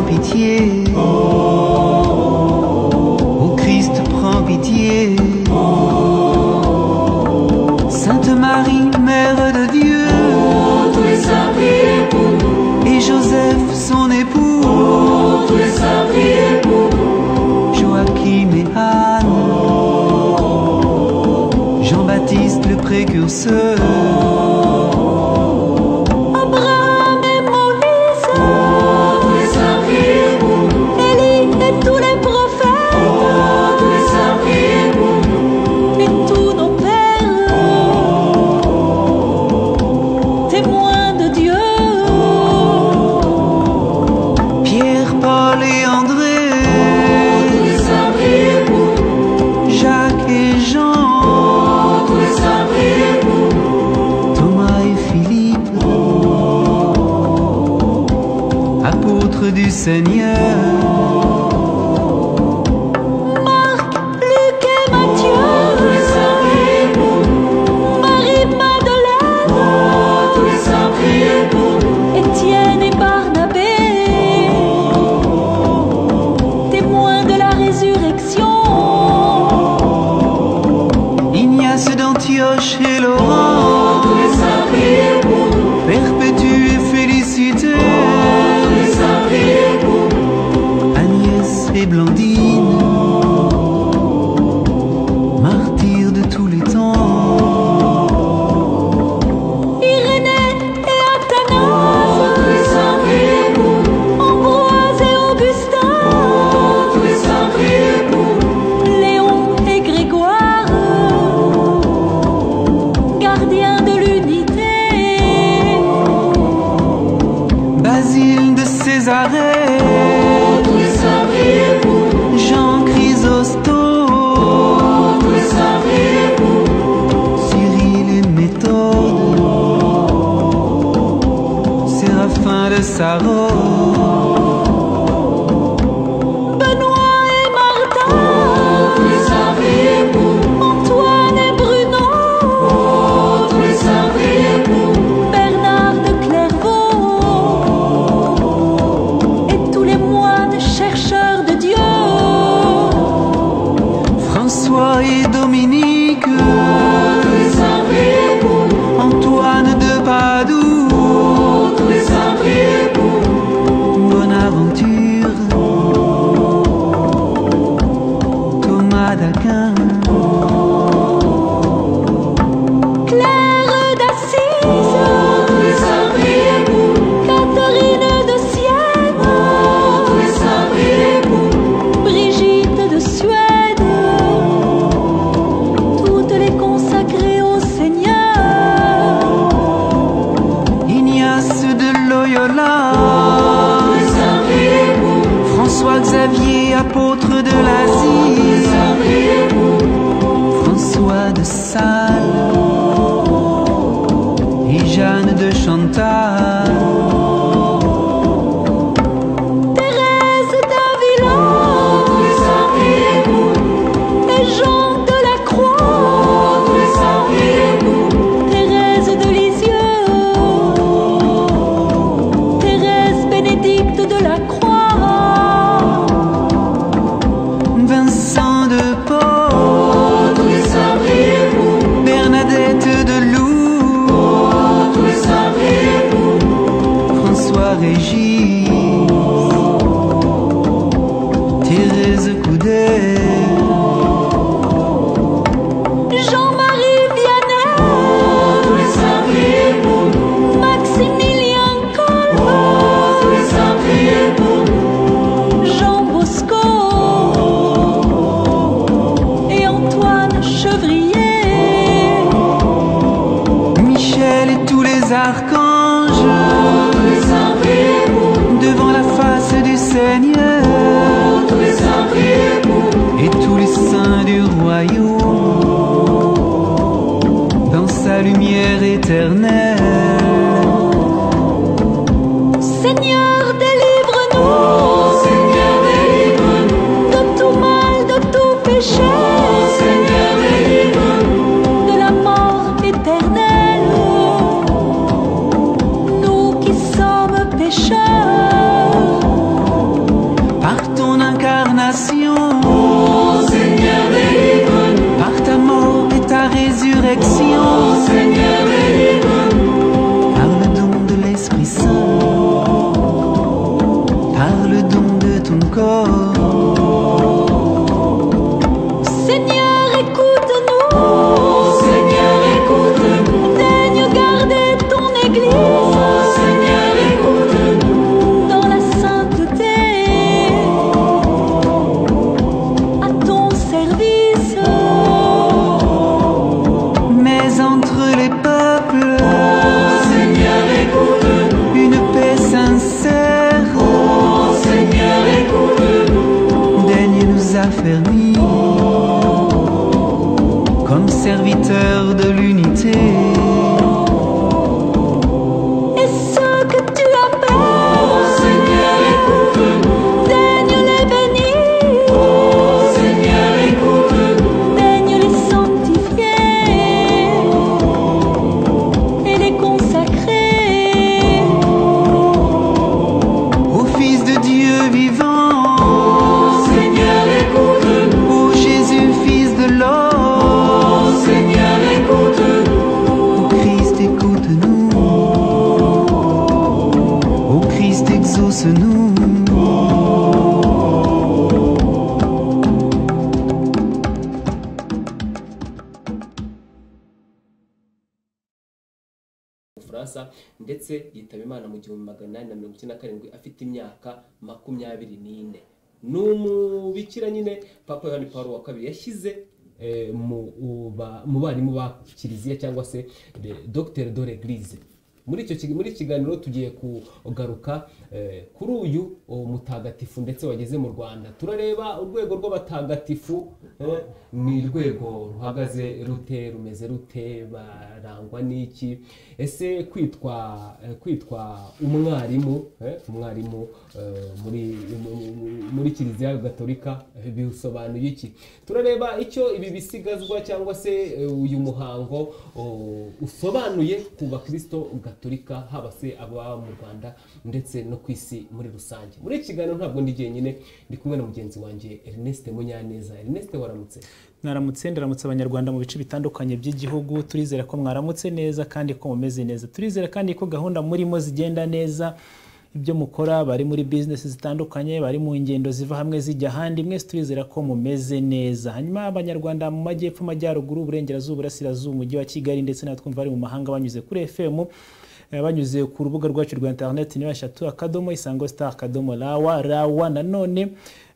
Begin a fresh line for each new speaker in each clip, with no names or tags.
pitié. Ô Christ, prends pitié. Sainte Marie, Mère de Dieu.
tous les saints, priez pour nous.
Et Joseph, son époux.
Tous les saints, priez pour nous.
Joachim et Anne, Jean-Baptiste le précurseur,
Abraham et Moïse,
Tous les saints, priez pour nous.
Élie et tous les prophètes,
Tous les saints, priez pour nous.
et tous nos pères, témoins de Dieu,
Pierre, Paul et
Tous les
André,
saints, priez pour nous.
Jacques et Jean,
Tous les saints, priez pour nous.
Thomas et Philippe, apôtres du Seigneur,
Marc, Luc et Matthieu,
Tous les saints, priez pour nous.
Marie, Madeleine,
Tous les saints, priez pour nous.
Étienne et Barnabé, témoins de la résurrection,
Ignace d'Antioche et Laurent,
Tous les saints, priez pour nous.
Perpétue et Félicité,
Tous les saints, priez pour nous.
Agnès et Blandine, martyrs de tous les temps,
Irénée et Athanase,
Tous les saints, priez pour nous.
Ambroise et Augustin,
Tous les saints, priez pour nous.
Léon et Grégoire, gardiens de l'unité,
Basile de Césarée,
Tous les saints, priez pour nous.
Jean Chrysostome,
Tous les saints, priez pour nous.
Cyril et Méthode, Séraphin de Sarro,
Benoît et Martin,
Tous les saints, priez pour nous.
Antoine et Bruno,
Tous les saints, priez pour nous.
Bernard de Clairvaux, et tous les moines chercheurs de Dieu,
François et Dominique,
Tous les saints, priez pour nous.
Antoine de Padoue,
Tous les saints, priez pour nous.
Bonaventure, Thomas d'Aquin,
Claire d'Assise,
Tous les saints, priez pour nous.
Catherine de
Tous
Sienne,
les saints, priez pour nous.
Brigitte de Suède, toutes les consacrées au Seigneur,
Ignace de
Tous
Loyola,
les saints, priez pour nous.
François-Xavier, apôtre de
Tous les
l'Asie,
saints, priez pour nous.
François de Sales et Jeanne de Chantal,
Thérèse
Tous
d'Avila
les saints, priez pour nous.
et Jean de la Croix,
Tous les saints, priez pour nous.
Thérèse de Lisieux, Thérèse Bénédicte de la Croix,
Vincent de Paul,
Tous les saints, priez pour nous.
Bernadette de Lourdes,
Tous les saints, priez pour nous.
François Régis, Thérèse Coudet,
Jean-Marie Vianney,
Tous les saints, priez pour nous.
Maximilien Kolb,
Tous les saints, priez pour nous.
Jean Bosco et Antoine Chevrier,
Michel et tous les archanges,
Tous les saints, priez pour nous.
devant la face du Seigneur,
Tous les saints, priez pour nous.
et tous les saints du royaume, dans sa lumière éternelle.
Seigneur, délivre-nous
Seigneur, délivre-nous.
de tout mal, de tout péché,
Seigneur, délivre-nous.
de la mort éternelle. Nous qui sommes pécheurs,
affermis comme serviteur de l'unité.
Et ce que tu appelles
Seigneur, écoute-nous,
Daigne les bénir,
Seigneur, écoute-nous,
daigne les sanctifier et les consacrer.
Au Fils de Dieu vivant,
Seigneur, écoute-nous,
ô Jésus, Fils de l'homme,
Seigneur, écoute-nous,
ô Christ, écoute-nous. Ô Christ, exauce-nous.
Bufaransa ndetse yitaba Imana mu gihumbi magana inani na mirongo icyenda na karindwi afite imyaka makumyabiri n'ine ni umubikira nyine papa yohani paul wa kabiri yashyize eh, mu- u- ba- mu barimu ba kiliziya cyangwa se de- docteur de l'église muri icyo kig- muri iki kiganiro tugiye kugaruka eh, kuri uyu oh, mutagatifu ndetse wageze mu rwanda turareba urwego rw'abatagatifu eh, ni urwego ruhagaze rute rumeze rute barangwa n'iki ese kwitwa eh, kwitwa umwarimu eh, umwarimu eh, muri mu- mu- muri kiliziya gatolika eh, bisobanuye iki turareba icyo ibi bisigazwa cyangwa se eh, uyu muhango oh, usobanuye ku bakristo gatolika haba se ababa mu rwanda ndetse no ku isi muri rusange muri iki kiganiro ntabwo ndi jyenyine ndi kumwe na mugenzi wanjye ernest munyaneza ernest waramutse
mwaramutse ndaramutse abanyarwanda mu bice bitandukanye by'igihugu turizera ko mwaramutse neza kandi ko mumeze neza turizera kandi ko gahunda murimo zigenda neza ibyo mukora bari muri bizinesi zitandukanye bari mu ngendo ziva hamwe zijya ahandi mwese turizera ko mumeze neza hanyuma abanyarwanda mu majyepfo amajyaruguru uburengerazuba burasirazuba umujyi wa kigali ndetse n'abatwumva bari mu mahanga banyuze kuri fm Eh, banyuze ku rubuga rwacu rwa interineti ni eshatu akadomo isango star akadomo rawa rawa nanone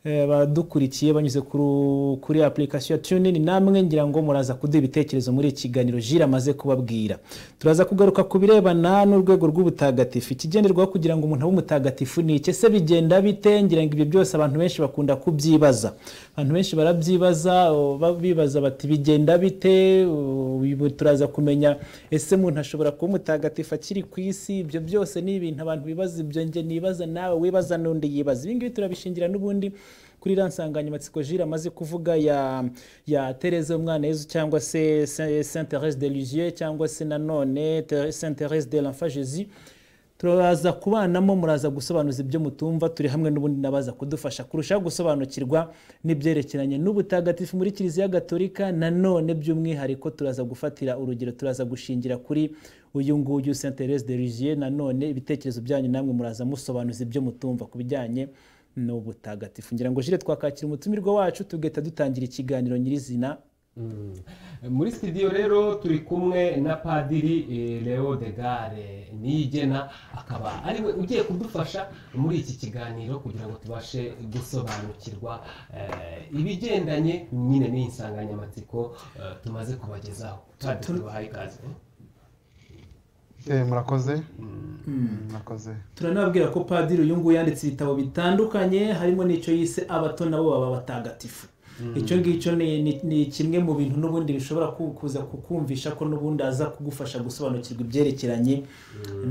eh, badukurikiye banyuze kuru- kuri application ya tunini namwe ngira ngo muraza kuduha ibitekerezo muri iki kiganiro jira amaze kubabwira turaza kugaruka ku birebana n'urwego rw'ubutagatifu ikigenderwaho kugira ngo umuntu abe umutagatifu ni iki ese bigenda bite ngira ngo ibyo byose abantu benshi bakunda kubyibaza abantu benshi barabyibaza o, ba- bibaza bati bigenda bite o, ubu turaza kumenya ese umuntu ashobora kuba umutagatifu akiri ku isi ibyo byose ni ibintu abantu bibaza ibyo nge nibaza nawe wibaza n'undi yibaza ibi ngibi turabishingira n'ubundi kuri iriya nsanganyamatsiko jire amaze kuvuga ya ya tereze umwana yezu cyangwa se saint therese de lugier cyangwa se nanone Thérèse- saint therese de l'enfant jésus turaza kubanamo muraza gusobanuza ibyo mutumva turi hamwe n'ubundi nabaza kudufasha kurushaho gusobanukirwa n'ibyerekeranye n'ubutagatifu muri kiliziya gatolika nanone by'umwihariko turaza gufatira urugero turaza gushingira kuri uyu nguyu saint therese de Lisieux nanone ibitekerezo byanyu namwe muraza musobanuza ibyo mutumva ku bijyanye n'ubutagatifu ngira ngo jire twakakira umutumirwa wacu tugahita dutangira ikiganiro nyirizina
muri studio rero turi kumwe na padiri eh, leo de gare niyigena akaba ariwe ugiye kudufasha muri iki kiganiro kugira ngo tubashe gusobanukirwa eh, ibigendanye nyine n'iyi nsanganyamatsiko eh, tumaze kubagezaho Padiri, tubahaye ikaze
Eh, murakoze murakoze
turanababwira ko padiri uyu nguyu yanditse ibitabo bitandukanye harimo n'icyo yise abato nabo baba batagatifu icyo ngicyo ni- ni- ni kimwe mu bintu n'ubundi bishobora ku- kuza kukumvisha ko n'ubundi aza kugufasha gusobanukirwa ibyerekeranye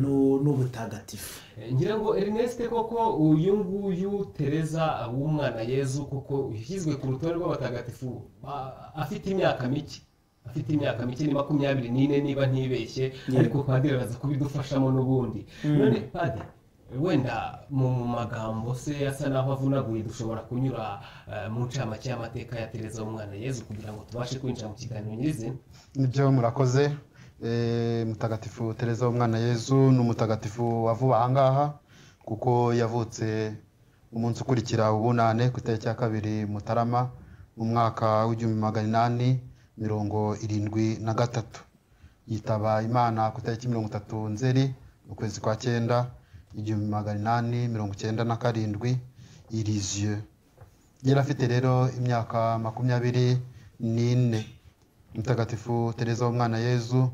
n'u- n'ubutagatifu
Eh, ngira ngo ernest koko uyu nguyu tereza w'umwana yezu koko yashyizwe ku rutonde rw'abatagatifu ba- afite imyaka mike afite imyaka mike ni makumyabiri n'ine niba ntibeshye ariko padiri araza kubidufashamo n'ubundi none padiri wenda mu mu magambo se asa naho avunaguye dushobora kunyura eh, mu ncamake y'amateka ya tereza w'umwana yezu kugira ngo tubashe kwinjira mu kiganiro nyirizina
nibyo murakoze Eh, mutagatifu tereza w'umwana yezu ni umutagatifu wavuba ahangaha kuko yavutse umunsi ukurikira ubunane ku itariki ya kabiri mutarama mu mwaka w'igihumbi magana inani mirongo irindwi na gatatu yitaba imana ku itariki mirongo itatu nzeri mu kwezi kwa cyenda igihumbi magana inani mirongo icyenda na karindwi iriziyo yari afite rero imyaka makumyabiri n'ine mutagatifu tereza w'umwana yezu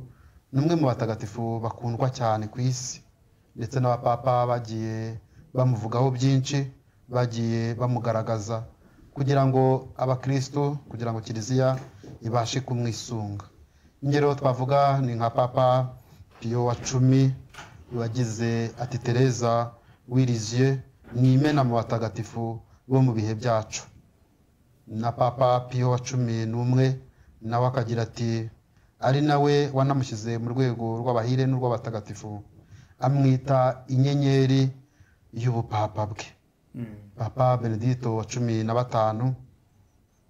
ni umwe mu batagatifu bakundwa cyane ku isi ndetse n'abapapa bagiye bamuvugaho byinshi bagiye bamugaragaza kugira ngo abakristo kugira ngo kiliziya ibashe kumwisunga ingero twavuga ni nka papa piyo wa cumi wagize ati tereza wiriziye ni imena mu batagatifu bo mu bihe byacu na papa piyo wa cumi n'umwe nawe akagira ati ari nawe wanamushyize mu rwego rw'abahire n'urw'abatagatifu amwita inyenyeri y'ubupapa bwe papa benedito wa cumi na batanu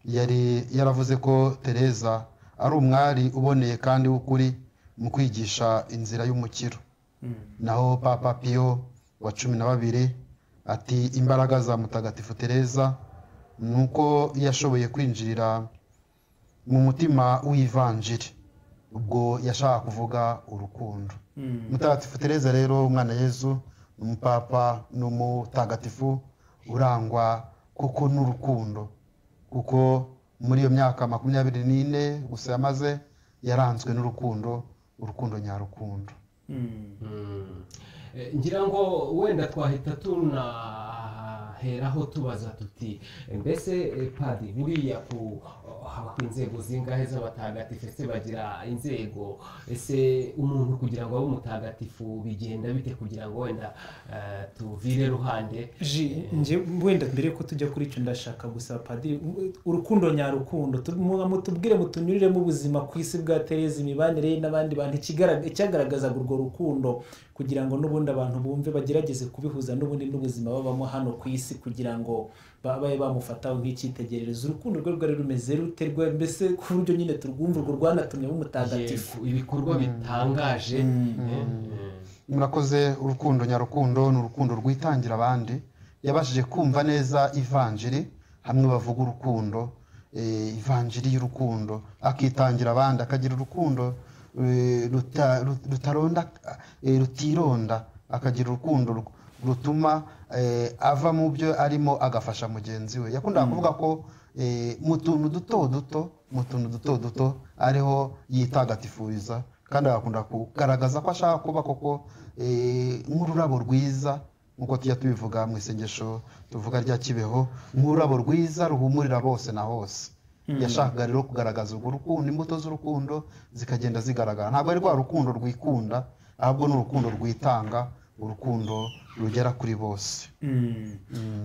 yari yaravuze ko tereza ari umwari uboneye kandi w'ukuri mu kwigisha inzira y'umukiro naho papa piyo wa cumi na babiri ati imbaraga za mutagatifu tereza ni uko yashoboye kwinjirira mu mutima w'ivanjiri ubwo yashaka kuvuga urukundo mutagatifu tereza rero umwana yezu ni umupapa ni umutagatifu urangwa kuko n'urukundo kuko muri iyo myaka makumyabiri n'ine gusa yamaze yaranzwe n'urukundo urukundo nyarukundo
Eh, ngira ngo wenda twahita tunaheraho tubaza tuti eh, mbese eh, padi buriya ku haba ku inzego zingahe z'abatagatifu ese bagira inzego ese umuntu kugira ngo abe umutagatifu bigenda bite kugira ngo wenda eh, tuvire ruhande
Ji- nje wenda mbere yuko tujya kuri icyo ndashaka gusaba padiri u- urukundo nyarukundo tu- mu- mutubwire mutunyuriremo ubuzima ku isi bwa tereza imibanire ye n'abandi bantu ikigarag- icyagaragazaga urwo rukundo kugira ngo n'ubundi abantu bumve bagerageze kubihuza n'ubundi n'ubuzima babamo hano ku isi kugira ngo babe bamufata nk'icyitegererezo urukundo rwe rwari rumeze rute rwe- mbese ku buryo nyine turwumva urwo rwanatumye umutagatifu
Yego, ibikorwa bitangaje eh, eh.
murakoze urukundo nyarukundo ni urukundo rwitangira abandi yabashije kumva neza ivanjiri hamwe bavuga urukundo eh, ivanjiri y'urukundo akitangira abandi akagira urukundo eh, ruta- ru- rutaronda eh, rutironda akagira urukundo ru- rutuma eh, ava mu byo arimo agafasha mugenzi we yakundaga kuvuga ko eh, mu tuntu duto duto mu tuntu duto duto ariho yitagatifuriza kandi agakunda kugaragaza ko ashaka kuba koko eh, nk'ururabo rwiza nk'uko tujya tubivuga mu isengesho tuvuga rya kibeho nk'ururabo rwiza ruhumurira bose na hose yashakaga rero kugaragaza urwo rukundo imbuto z'urukundo zikagenda zigaragara ntabwo ari rwa rukundo rwikunda ahubwo ni urukundo rwitanga urukundo rugera kuri bose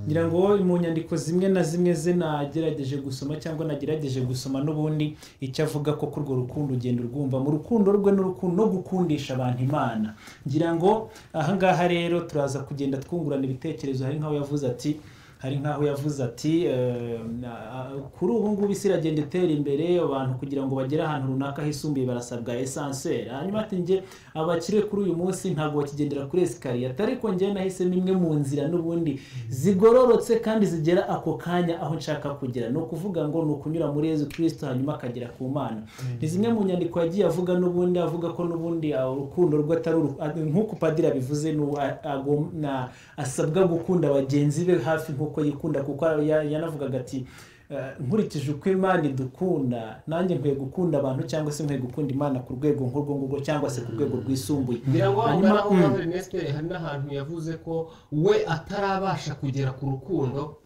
ngira ngo mu nyandiko zimwe na zimwe ze nagerageje gusoma cyangwa nagerageje gusoma n'ubundi icyo avuga ko kuri urwo rukundo ugenda urwumva mu rukundo rwe n'urukundo no gukundisha abantu imana ngira ngo ahangaha rero turaza kugenda twungurana ibitekerezo hari nk'aho yavuze ati hari nk'aho yavuze ati eh, na- kuri ubu ngubu isi iragenda itera imbere abantu kugira ngo bagere ahantu runaka hisumbuye barasabwa esanseri hanyuma ati njye abakire kuri uyu munsi ntabwo bakigendera kuri esikariye ariko njye nahisemo imwe mu nzira n'ubundi zigororotse kandi zigera ako kanya aho nshaka kugera ni ukuvuga ngo ni ukunyura muri yezu kirisito hanyuma akagera ku mana ni zimwe mu nyandiko yagiye avuga n'ubundi avuga ko n'ubundi ah, urukundo rwe atari uru- ah, nk'uko padiri abivuze ni uwa- agom- na- asabwa gukunda bagenzi be hafi nk'uko yikunda kuko ya- yanavugaga ati eh, nkurikije uko imana idukunda nanjye nkwiye gukunda abantu cyangwa se nkwiye gukunda imana ku rwego nk'urwo ngurwo cyangwa se ku rwego rwisumbuye
ngira ngo aho
Hanyuma,
ngaho
mm.
Padiri Nesiteri hari n'ahantu yavuze ko we atarabasha kugera ku rukundo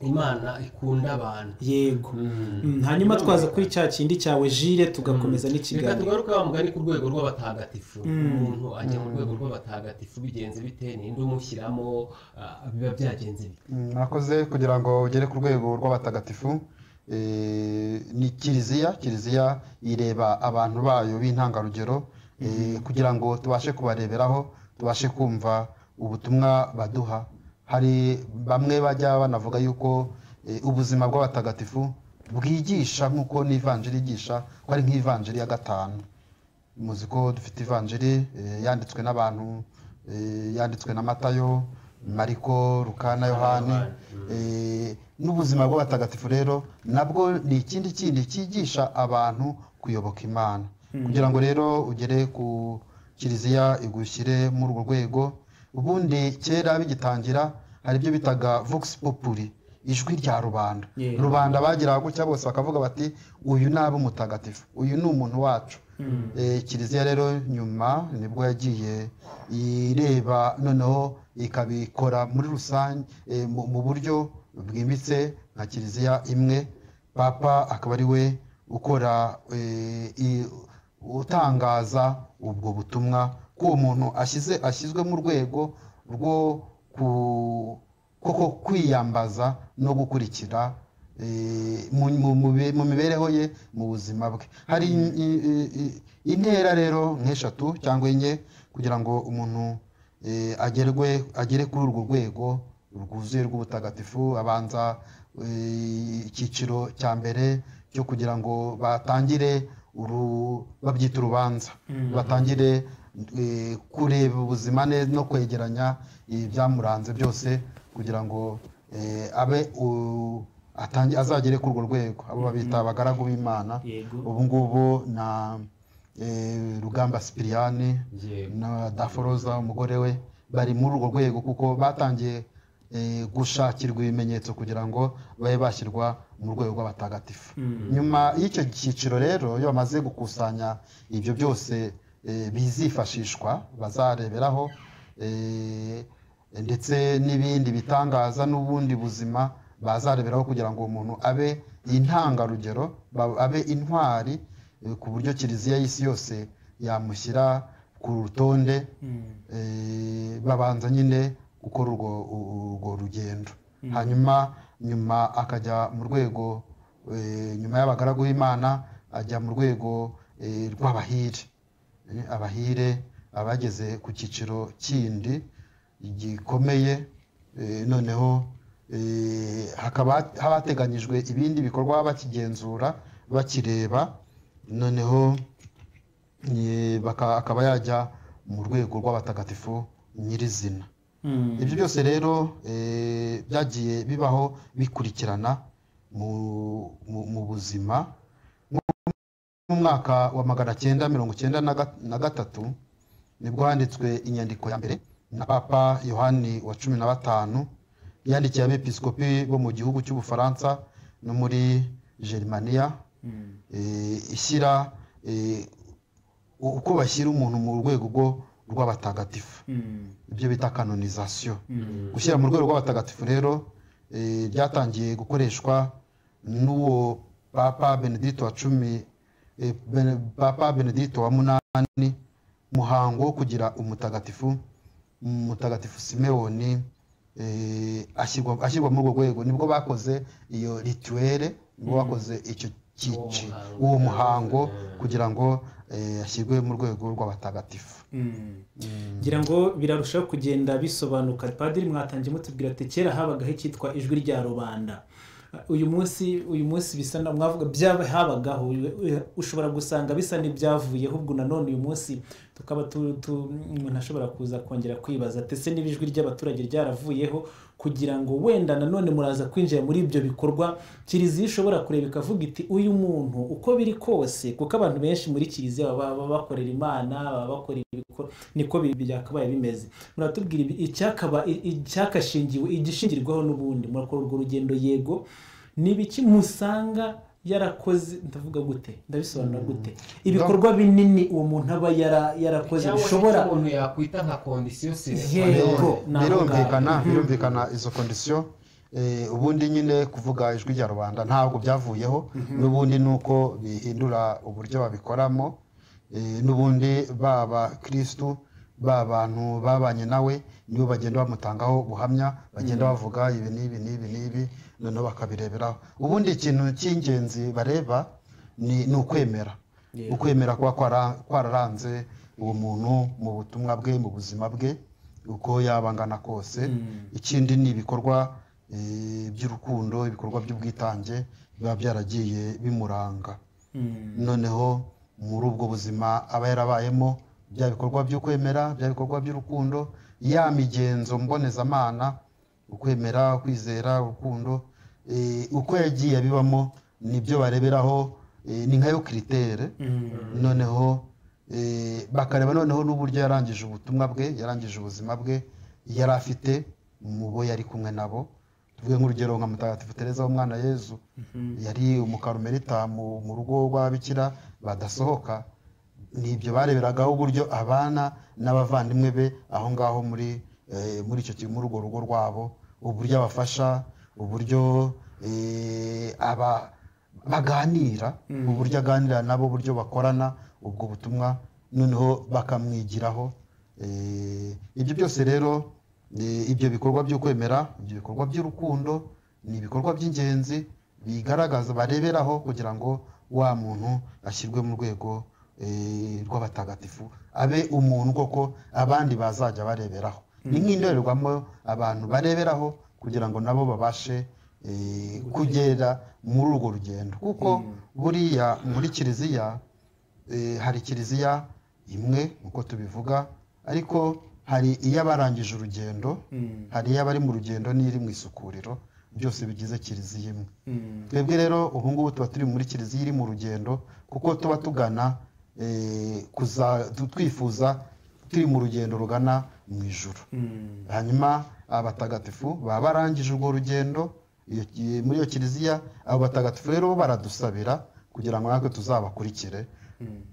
imana ikunda abantu
yego Mm, hanyuma twaza kuri cya kindi cyawe jire tugakomeza
reka
n'ikiganiro
tugaruke wa mugani ku rwego rw'abatagatifu umuntu ajya mu rwego rw'abatagatifu bigenze bite ninde umushyiramo ah, biba byagenze bite
Mm, mwakoze kugira ngo ugere ku rwego rw'abatagatifu eh, ni kiliziya kiliziya ireba abantu bayo b'intangarugero eh, kugira ngo tubashe kubareberaho tubashe kumva ubutumwa baduha hari bamwe bajya banavuga yuko eh, ubuzima bw'abatagatifu bwigisha nk'uko n'ivanjiri yigisha ko ari nk'ivanjiri ya gatanu muzi ko dufite ivanjiri eh, yanditswe n'abantu eh, yanditswe na matayo mariko rukana yohani eh, n'ubuzima bw'abatagatifu rero nabwo ni ikindi kindi cyigisha abantu kuyoboka imana kugira ngo rero ugere ku kiliziya igushyire muri urwo rwego ubundi kera bigitangira hari ibyo bitaga vox populi ijwi rya rubanda
Yeah.
rubanda bageraga gutya bose bakavuga bati uyu ni ab'umutagatifu uyu ni umuntu wacu Eh, kiliziya rero nyuma nibwo yagiye ireba noneho ikabikora muri rusange eh, mu- mu buryo bwimbitse nka kiliziya imwe papa akaba ari we ukora eh, i- utangaza ubwo butumwa ko uwo muntu ashyize ashyizwe mu rwego rwo ku- koko kwiyambaza no gukurikira eh, mu- mu- mu be- mu mibereho ye mu buzima bwe hari in- i- i- i- intera rero nk'eshatu cyangwa enye kugira ngo umuntu eh, agerwe agere kuri urwo rwego rwuzuye rw'ubutagatifu abanza eh, icyiciro cya mbere cyo kugira ngo batangire uru- babyita urubanza batangire eh, kureba ubuzima neza no kwegeranya ibyamuranze byose kugira ngo eh, abe u- atangi- azagere kuri urwo rwego abo babita abagaragu b'imana
Yego.
ubu ngubu na eh, rugamba sipiriyani
Yego.
na daforoza umugore we bari muri urwo rwego kuko batangiye eh, gushakirwa ibimenyetso kugira ngo babe bashyirwa mu rwego rw'abatagatifu nyuma y'icyo cyiciro rero iyo bamaze gukusanya ibyo byose eh, bizifashishwa bazareberaho eh, ndetse n'ibindi bitangaza n'ubundi buzima bazareberaho kugira ngo umuntu abe intangarugero ba- abe intwari eh, ku buryo kiliziya y'isi yose yamushyira ku rutonde eh, babanza nyine gukora urwo u- urwo rugendo hanyuma nyuma akajya mu rwego eh, nyuma y'abagaragu b'imana ajya mu rwego eh, rw'abahire Eh, abahire abageze ku cyiciro kindi gikomeye eh, noneho eh, hakaba haba hateganyijwe ibindi bikorwa bakigenzura bakireba noneho eh, baka- akaba yajya mu rwego rw'abatagatifu nyirizina ibyo byose rero eh, byagiye bibaho bikurikirana mu- mu- mu buzima mu mwaka wa magana cyenda mirongo cyenda na ga- na gatatu nibwo handitswe inyandiko ya mbere na papa yohani wa cumi na batanu yandikiye abepiskopi bo mu gihugu cy'ubufaransa no muri gerimaniya eh, ishyira eh, uko bashyira umuntu mu rwego rwo- rw'abatagatifu ibyo bita kanonizasiyo gushyira mu rwego rw'abatagatifu rero eh, byatangiye gukoreshwa n'uwo papa benedito wa cumi eh, Bene- papa benedito wa munani muhango wo kugira umutagatifu umutagatifu simewoni eh, ashyirwa ashyirwa muri urwo rwego nibwo bakoze iyo rituwere nibwo bakoze icyo cyici uwo muhango kugira ngo eh, ashyirwe mu rwego rw'abatagatifu
ngira ngo birarushaho kugenda bisobanuka padiri mwatangiye mutubwira ati kera habagaho icyitwa ijwi rya rubanda uyu munsi uyu munsi bisa na mwavuga byaba habagaho ushobora gusanga bisa n'ibyavuyeho ubwo nanone uyu munsi tukaba tu- tu- umuntu ashobora kuza kongera kwibaza ati ese niba ijwi ry'abaturage ryaravuyeho kugira ngo wenda nanone muraza kwinjira muri ibyo bikorwa kiliziya ishobora kureba ikavuga iti uyu muntu uko biri kose kuko abantu benshi muri kiliziya baba baba bakorera imana baba bakora ibikora niko bi- byakabaye bimeze muratubwira ibi- icyakaba i- icyakashingiwe igishingirwaho n'ubundi murakora urwo rugendo yego ni ibiki musanga yarakoze ndavuga gute ndabisobanura gute ibikorwa binini uwo muntu aba yara- yarakoze
cyangwa se
bishobora
icyo umuntu yakwita nka kondisiyo
Yego,
sine
naho
birumvikana birumvikana izo kondisiyo eh, ubundi nyine kuvuga ijwi rya rubanda ntabwo byavuyeho n'ubundi ni uko bihindura uburyo babikoramo eh, n'ubundi baba kirisitu ba bantu babanye nawe nibo bagenda bamutangaho ubuhamya bagenda bavuga ibi n'ibi n'ibi n'ibi noneho bakabireberaho ubundi ikintu cy'ingenzi bareba ni ni ukwemera ukwemera kuba kwara- kwararanze uwo muntu mu butumwa bwe mu buzima bwe uko yaba angana kose ikindi ni ibikorwa eh, by'urukundo ibikorwa by'ubwitange biba byaragiye bimuranga noneho muri ubwo buzima aba yarabayemo bya bikorwa byo kwemera bya bikorwa by'urukundo ya migenzo mbonezamana ukwemera ukwizera urukundo eh, uko yagiye abibamo nibyo bareberaho eh, ni nka yo kiritere noneho eh, bakareba noneho n'uburyo yarangije ubutumwa bwe yarangije ubuzima bwe yari afite mu bo yari kumwe nabo tuvuge nk'urugero nka mutagatifu tereza w'umwana yezu yari umukarumerita mu mu rugo rw'ababikira badasohoka n'ibyo bareberagaho uburyo abana n'abavandimwe be aho ngaho muri eh, muri icyo ki- muri urwo rugo rwabo uburyo abafasha uburyo eh, aba baganira uburyo aganira nabo uburyo bakorana ubwo butumwa noneho bakamwigiraho Eh, ibyo byose rero eh, ibyo bikorwa byo kwemera ibyo bikorwa by'urukundo ni ibikorwa by'ingenzi bigaragaza bareberaho kugira ngo wa muntu ashyirwe mu rwego eh, rw'abatagatifu abe umuntu koko abandi bazajya bareberaho ni nk'indorerwamo abantu bareberaho kugira ngo nabo babashe eh, kugera muri urwo rugendo kuko buriya muri kiliziya eh, hari kiliziya imwe nk'uko tubivuga ariko hari iy'abarangije urugendo hari iy'abari mu rugendo n'iri mu isukuriro byose bigize kiliziya imwe twebwe rero ubu ngubu tuba turi muri kiliziya iri mu rugendo kuko tuba tugana eh, kuza- tu- twifuza turi mu rugendo rugana mu ijuru hanyuma abatagatifu baba barangije urwo rugendo iyo- iyo- muri iyo kiliziya abo batagatifu rero bo baradusabira kugira ngo natwe tuzabakurikire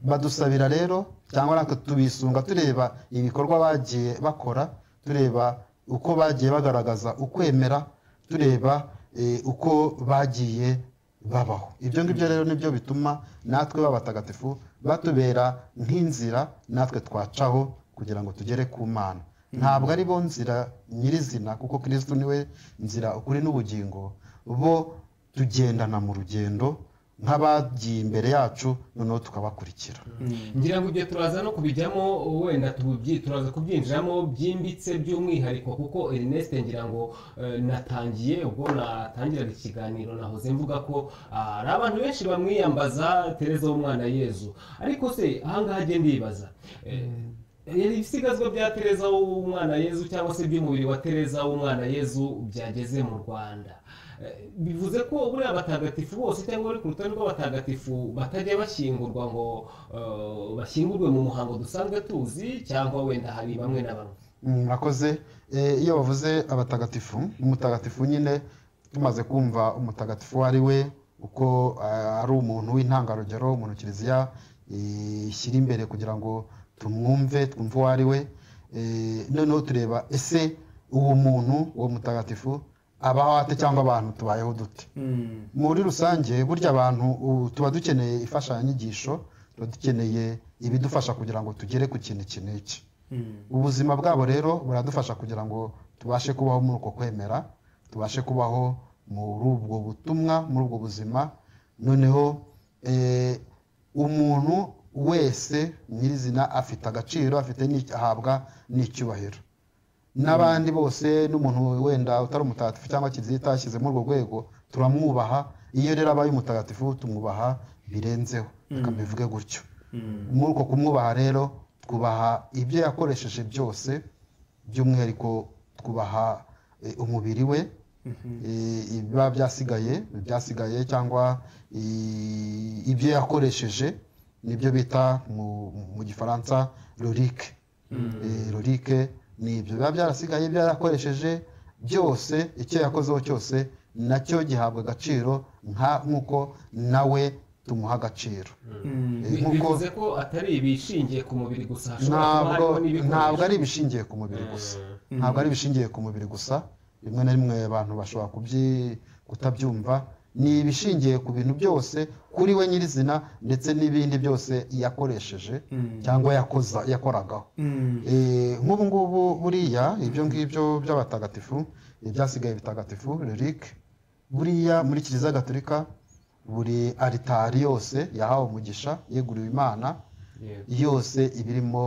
badusabira rero cyangwa natwe tubisunga tureba ibikorwa bagiye bakora tureba uko bagiye bagaragaza ukwemera tureba eh, uko bagiye babaho ibyo ngibyo rero nibyo bituma natwe b'abatagatifu batubera nk'inzira natwe twacaho kugira ngo tugere ku mana ntabwo ari bo nzira nyirizina kuko kirisitu niwe nzira ukuri n'ubugingo bo tugendana mu rugendo nk'abagiye imbere yacu noneho tukabakurikira
ngira ngo ibyo turaza no kubijyamo wenda tubyi- turaza kubyinjiramo byimbitse by'umwihariko kuko Ernest ngira ngo eh, natangiye ubwo natangiraga ikiganiro nahoze mvuga ko ah, hari abantu benshi bamwiyambaza Tereza w'umwana Yezu ariko se ahangaha agenda ndibaza Eh, ibisigazwa bya Tereza w'umwana Yezu cyangwa se by'umubiri wa Tereza w'umwana Yezu byageze mu Rwanda Eh, bivuze ko buriya abatagatifu bose cyangwa bari ku rutonde rw'abatagatifu batajya bashyingurwa ngo eh, bashyingurwe mu muhango dusanzwe tuzi cyangwa wenda hari bamwe na bamwe
Mm, murakoze Eh, iyo bavuze abatagatifu umutagatifu nyine tumaze kumva umutagatifu uwo ari we uko eh, ari umuntu w'intangarugero umuntu kiliziya eh, ishyira imbere kugira ngo tumwumve twumve uwo ari we Eh, noneho tureba ese uwo muntu uwo mutagatifu abaho ate cyangwa abantu tubayeho dute muri rusange burya abantu ubu tuba dukeneye imfashanyigisho tuba dukeneye ibidufasha kugira ngo tugere ku kintu iki n'iki ubuzima bwabo rero buradufasha kugira ngo tubashe kubaho muri uko kwemera tubashe kubaho muri ubwo butumwa muri ubwo buzima noneho eh, umuntu wese nyirizina afite agaciro afite n'ic- ahabwa n'icyubahiro n'abandi bose n'umuntu wenda utari umutagatifu cyangwa kiliziya itashyize muri urwo rwego turamwubaha iyo rero abaye umutagatifu tumwubaha birenzeho reka mbivuge gutyo muri uko kumwubaha rero twubaha ibyo yakoresheje byose by'umwihariko twubaha eh, umubiri we eh, ibiba byasigaye byasigaye cyangwa i- ibyo yakoresheje nibyo bita mu- mu gifaransa lorike lorike ni ibyo biba byarasigaye ibyo yarakoresheje byose icyo yakozeho cyose nacyo gihabwa agaciro nka- nk'uko nawe tumuha agaciro Eh,
Bi-
nk'uko-
bivuze ko atari ibishingiye ku mubiri gusa hashobora kuba
ntabwo
harimo n'ibikoresho.
ntabwo ari ibishingiye ku mubiri gusa ntabwo ari ibishingiye ku mubiri gusa rimwe na rimwe abantu bashobora kubyi- kutabyumva ni ibishingiye ku bintu byose kuri we nyirizina ndetse n'ibindi byose yakoresheje cyangwa yakoza yakoragaho Eh, nk'ubu ngubu buriya ibyo ngibyo by'abatagatifu ibyasigaye bitagatifu relik buriya muri kiliziya gatolika buri aritari yose yahawe umugisha yeguriwe imana
Yego.
yose ibirimo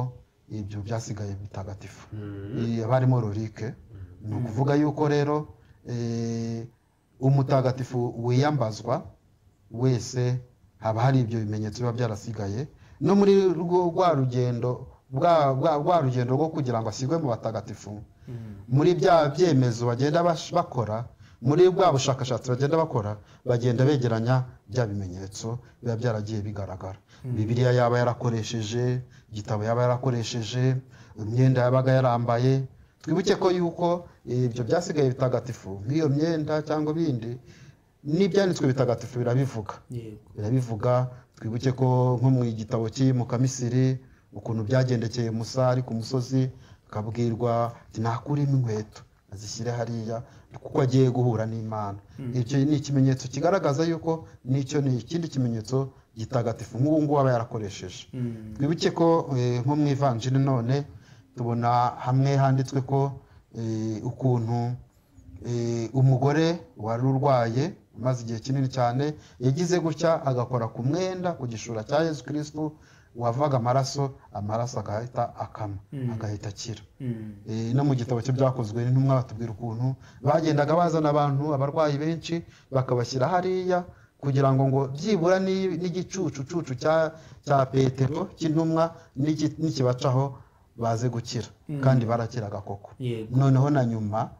ibyo byasigaye bitagatifu Eh, haba harimo rurike ni ukuvuga yuko rero eh, umutagatifu wiyambazwa wese haba hari ibyo bimenyetso biba byarasigaye no muri rwo- rwa rugendo bwa- bwa- rwa rugendo rwo kugira ngo ashyirwe mu batagatifu muri bya byemezo bagenda bash- bakora muri bwa bushakashatsi bagenda bakora bagenda begeranya bya bimenyetso biba byaragiye bigaragara bibiliya yaba yarakoresheje igitabo yaba yarakoresheje imyenda yabaga yarambaye twibuke ko yuko ibyo byasigaye bitagatifu nk'iyo myenda cyangwa ibindi n'ibyanditswe bitagatifu birabivuga birabivuga twibuke ko nko mu gitabo cy'iyi mukamisiri ukuntu byagendekeye musa ari ku musozi akabwirwa ati nakuremo inkweto azishyire hariya kuko agiye guhura n'imana icyo ni ikimenyetso kigaragaza yuko n'icyo ni ikindi kimenyetso gitagatifu nk'ubu ngubu aba yarakoresheje twibuke ko eh, nko mu ivanjiri none tubona hamwe handitswe ko eh, ukuntu eh, umugore wari urwaye umaze igihe kinini cyane yagize gutya agakora ku mwenda ku gishura cya yesu kirisitu wavaga amaraso amaraso agahita akama agahita akira Eh, no mu gitabo cyo byakozwe n'intumwa batubwira ukuntu bagendaga bazana abantu abarwayi benshi bakabashyira hariya kugira ngo ngo byibura ni- n'igicucucucu cya cya petero cy'intumwa n'iki- n'ikibacaho baze gukira kandi barakiraga koko
Yego.
noneho na nyuma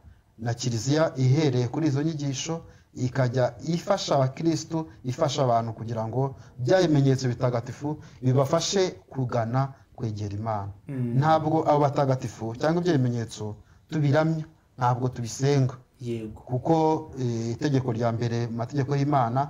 na kiliziya ihereye kuri izo nyigisho ikajya ifasha abakirisitu ifasha abantu kugira ngo bya bimenyetso bitagatifu bibafashe kugana kwegera imana ntabwo abo batagatifu cyangwa ibyo bimenyetso tubiramya ntabwo tubisenga
yego
kuko eh, itegeko rya mbere mu mategeko y'imana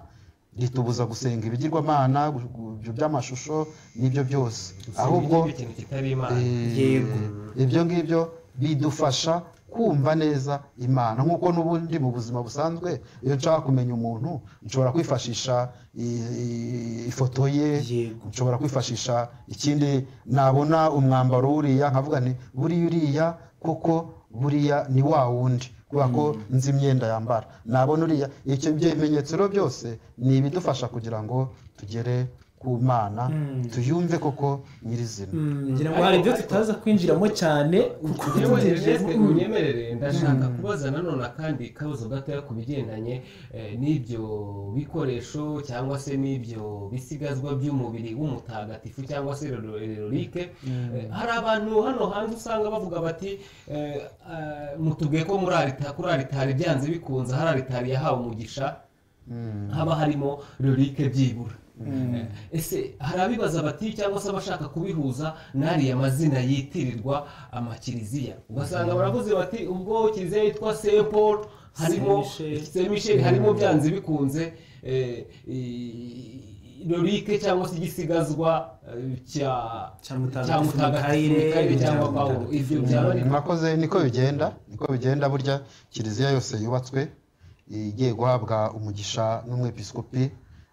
ritubuza gusenga ibigirwamana gu- gu- ibyo by'amashusho n'ibyo byose ahubwo
Ibyo kintu kitari imana
eh,
Yego.
ibyo ngibyo bidufasha kumva neza imana nk'uko n'ubundi mu buzima busanzwe iyo nshaka kumenya umuntu nshobora kwifashisha i- i- ifoto ye
Yego.
nshobora kwifashisha ikindi nabona umwambaro wuriya nkavuga nti buriya uriya kuko buriya ni wa wundi kubera ko nzi imyenda yambara nabona uriya icyo ibyo bimenyetso rero byose ni ibidufasha kugira ngo tugere ku mana tuyumve koko nyirizina
ngira ngo hari ibyo tutaza kwinjiramo cyane kuko
yewe
tutegereje-
Ernest unyemerere ndashaka kubaza nanone akandi kabuzo gatoya ku bigendanye eh, n'ibyo bikoresho cyangwa se n'ibyo bisigazwa by'umubiri w'umutagatifu cyangwa se rerorike hari abantu hano hanze usanga bavuga bati eh, ah, mutubwiye ko muri alita- kuri aritari byanze bikunze hari aritari yahawe umugisha haba harimo rurike byibura Eh, ese hari abibaza bati cyangwa se abashaka kubihuza n'ariya mazina yitirirwa amakiriziya ugasanga baravuze bati ubwo kiliziya yitwa saint paul harimo
Saint Michel.
saint michel harimo byanze bikunze eh, i- rurike cyangwa se igisigazwa eh, cya
Cya Mutagatifu
cya mutagatifu
Mikayire,
Mikayire cyangwa
cya
pawulo ibyo byaba
mwakoze niko bigenda niko bigenda burya kiliziya yose yubatswe igiye guhabwa umugisha n'umwepiskopi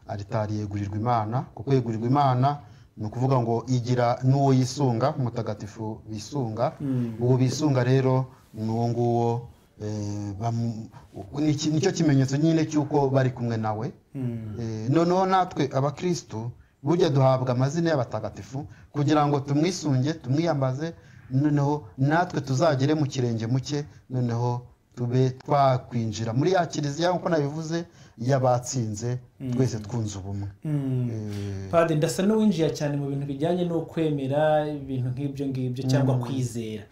aritari yegurirwa imana kuko yegurirwa imana ni ukuvuga ngo igira n'uwo yisunga umutagatifu bisunga uwo bisunga rero ni uwo nguwo eh, bamu- ni- nicyo kimenyetso nyine cy'uko bari kumwe nawe Eh, noneho natwe abakirisitu burya duhabwa amazina y'abatagatifu kugira ngo tumwisunge tumwiyambaze noneho natwe tuzagere mu kirenge muke noneho tube twakwinjira muri ya kiliziya nk'uko nabivuze y'abatsinze twese twunze ubumwe Eh,
Padiri ndasa n'uwinjiye cyane mu bintu bijyanye no kwemera ibintu nk'ibyo ngibyo cyangwa kwizera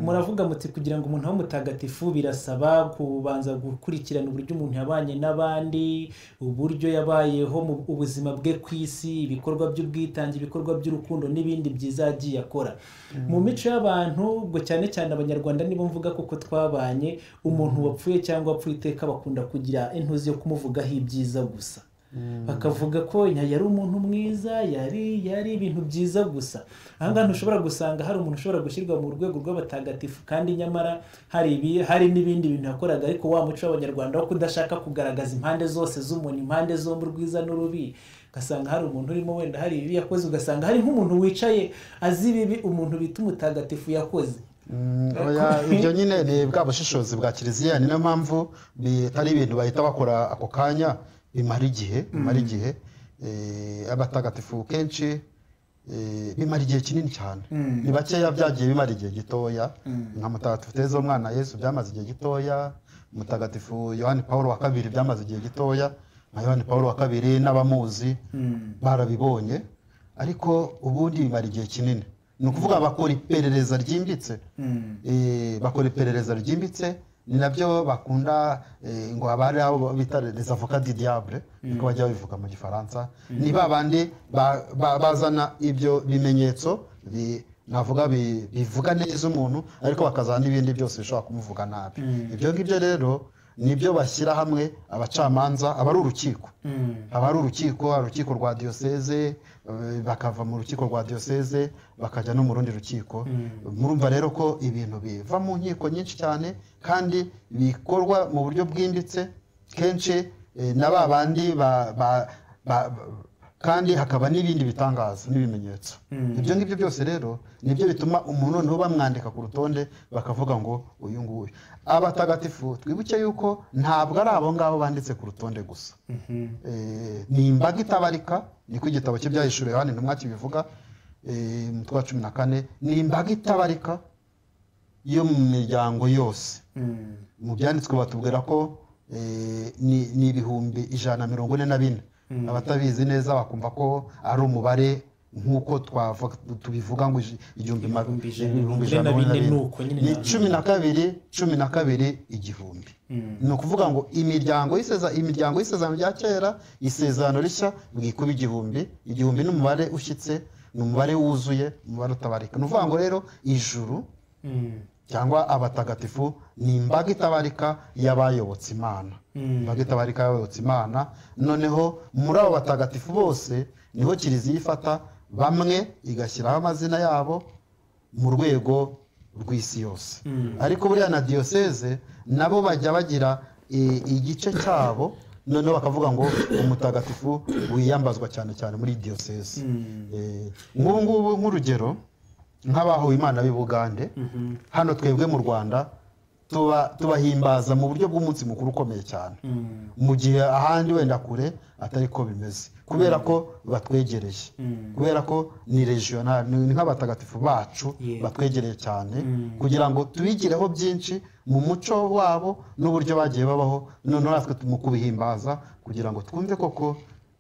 muravuga muti kugira ngo umuntu abe mutagatifu birasaba kubanza gukurikirana uburyo umuntu yabanye n'abandi uburyo yabayeho mu ubuzima bwe ku isi ibikorwa by'ubwitange ibikorwa by'urukundo n'ibindi byiza yagiye akora mu mico y'abantu ubwo cyane cyane abanyarwanda nibo mvuga kuko twabanye umuntu wapfuye cyangwa wapfuye iteka bakunda kugira intuzi yo kumuvugaho ibyiza gusa bakavuga ko nya- yari umuntu mwiza yari yari ibintu byiza gusa aha ngaha ntushobora gusanga hari umuntu ushobora gushyirwa mu rwego rw'abatagatifu kandi nyamara hari ibi- hari n'ibindi bintu yakoraga ariko wa muco w'abanyarwanda wo kudashaka kugaragaza impande zose z'umuntu impande zombi urwiza n'urubi ugasanga hari umuntu urimo wenda hari ibibi yakoze ugasanga hari nk'umuntu wicaye azi ibibi umuntu bita umutagatifu yakoze
Mm, oya, ibyo nyine ni bwa bushishozi bwa kiliziya ni nayo mpamvu bitari ibintu bahita bakora ako kanya bimara igihe bimara igihe Eh, abatagatifu kenshi eh, bimara igihe kinini cyane ni bakeya byagiye bimara igihe gitoya nka mutagatifu tereza umwana yesu byamaze igihe gitoya mutagatifu yohani paul wa kabiri byamaze igihe gitoya nka yohani paul wa kabiri n'abamuzi barabibonye ariko ubundi bimara igihe kinini ni ukuvuga bakora iperereza ryimbitse Eh, bakora iperereza ryimbitse ni nabyo bakunda eh, ngo abari abo bita les avocats du diable niko bajya babivuga mu gifaransa ni ba bandi ba- ba- bazana ibyo bimenyetso bi- navuga bi- bivuga neza umuntu ariko bakazana n'ibindi byose bishobora kumuvuga nabi ibyo ngibyo rero nibyo bashyira hamwe abacamanza aba ari urukiko aba ari urukiko hari urukiko rwa diyoseze eh, bakava mu rukiko rwa diyoseze bakajya no mu rundi rukiko murumva rero ko ibintu biva mu nkiko nyinshi cyane kandi bikorwa mu buryo bwimbitse kenshi eh, na ba bandi ba- ba- ba- kandi hakaba n'ibindi bitangaza n'ibimenyetso ibyo ngibyo byose rero nibyo bituma umuntu noneho bamwandika ku rutonde bakavuga ngo uyu nguyu abatagatifu twibuke yuko ntabwo ari abo ngabo banditse ku rutonde gusa Eh, ni imbaga itabarika niko igitabo cye byahishuriwe hano intumwa kibivuga eh, umutwe wa cumi na kane ni imbaga itabarika yo mu miryango yose mu byanditswe batubwira ko eh, ni ni ibihumbi ijana na mirongo ine na bine abatabizi neza bakumva ko ari umubare nk'uko twavu- tubivuga ngo ij- igihumbi ma-
Ibihumbi ijana-
ibihumbi
ijana na bine ni uko nyine
ni
ntabwo-
cumi na kabiri cumi na kabiri igihumbi ni ukuvuga ngo imiryango y'iseza imiryango y'isezerano rya kera isezerano rishya bwikuba igihumbi igihumbi ni umubare ushyitse ni umubare wuzuye umubare utabarika ni ukuvuga ngo rero ijuru cyangwa abatagatifu ni imbaga itabarika y'abayobotse imana imbaga itabarika y'abayobotse imana noneho muri abo batagatifu bose niho kiliziya ifata bamwe igashyiraho amazina yabo mu rwego rw'isi yose ariko buriya na diyoseze nabo bajya bagira i- igice cyabo noneho bakavuga ngo umutagatifu wiyambazwa cyane cyane muri diyoseze Eh, nk'ubu ngubu nk'urugero nk'abahuye imana b'i bugande hano twebwe mu rwanda tuba- tubahimbaza mu buryo bw'umunsi mukuru ukomeye cyane mu gihe ahandi wenda kure atari ko bimeze kubera ko batwegereye kubera ko ni regional ni ni nk'abatagatifu bacu
Yego.
batwegereye cyane kugira ngo tubigireho byinshi mu muco wabo n'uburyo bagiye babaho noneho natwe tu- mu kubihimbaza kugira ngo twumve koko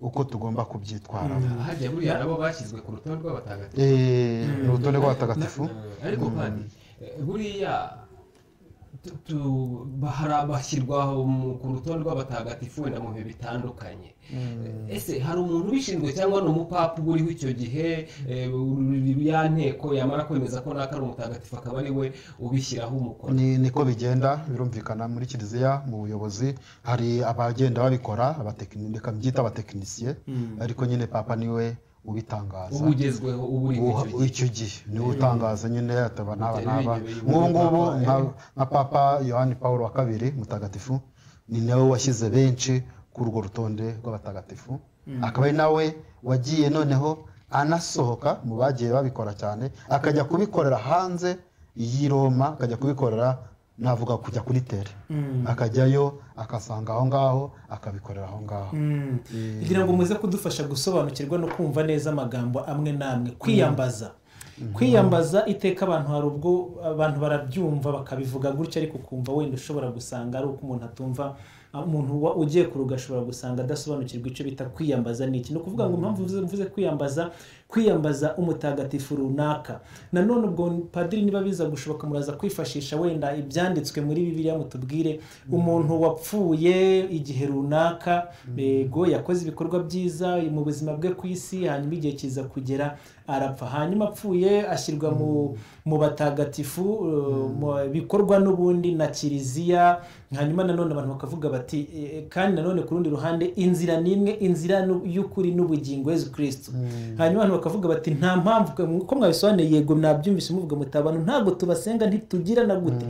uko tugomba kubyitwaramo
hajya buriya nabo bashyizwe ku rutonde rw'abatagatifu
Eh, ni urutonde rw'abatagatifu
Na- ariko kandi eh, buriya tu- tu- bahara- bashyirwa mu- ku rutonde rw'abatagatifu wenda mu bihe bitandukanye Eh, ese hari umuntu ubishinzwe cyangwa ni umupapa uba uriho icyo gihe eh, uru- ya nteko yamara kwemeza ko naka ari umutagatifu akaba ari we ubishyiraho umukono
ni niko bigenda birumvikana muri kiliziya mu buyobozi hari abagenda babikora abatekini- reka mbyite abatekinisiye ariko nyine papa niwe ubitangaza
uba ugezweho uba uri
Uha-
icyo gihe
icyo gihe niwe utangaza nyine ataba n'aba
Bitewe
n'aba
n'igihe
nk'ubu
uyu
ngubu
papa,
nka
eh.
nka papa yohani paul wa kabiri mutagatifu ni nawe washyize benshi kuri urwo rutonde rw'abatagatifu akaba ari nawe wagiye noneho anasohoka mu bagiye babikora cyane akajya kubikorera hanze y'i roma akajya kubikorera navuga kujya kuri tere akajyayo akasanga aho ngaho akabikorera aho ngaho
kugira ngo muze kudufasha gusobanukirwa no kumva neza amagambo amwe n'amwe kwiyambaza kwiyambaza iteka abantu hari ubwo abantu barabyumva bakabivuga gutya ariko ukumva wenda ushobora gusanga ari uko umuntu atumva umuntu wa- ugiye kuruga ashobora gusanga adasobanukirwa icyo bita kwiyambaza ni iki ni ukuvuga ngo impamvu mvuze- mvuze kwiyambaza kwiyambaza umutagatifu runaka nanone ubwo padiri niba biza gushoboka muraza kwifashisha wenda ibyanditswe muri bibiliya mutubwire umuntu wapfuye igihe runaka yego yakoze ibikorwa byiza mu buzima bwe ku isi hanyuma igihe kiza kugera arapfa hanyuma apfuye ashyirwa mu mu batagatifu eh, mu bikorwa n'ubundi na kiliziya hanyuma nanone abantu bakavuga bati eh, kandi nanone ku rundi ruhande inzira ni imwe inzira nu- y'ukuri n'ubugingo yezu kirisitu hanyuma abantu bakavuga bati nta mpamvu ko mwabisobanuye yego mwabyumvise muvuga muti abantu ntabwo tubasenga ntitugirana gute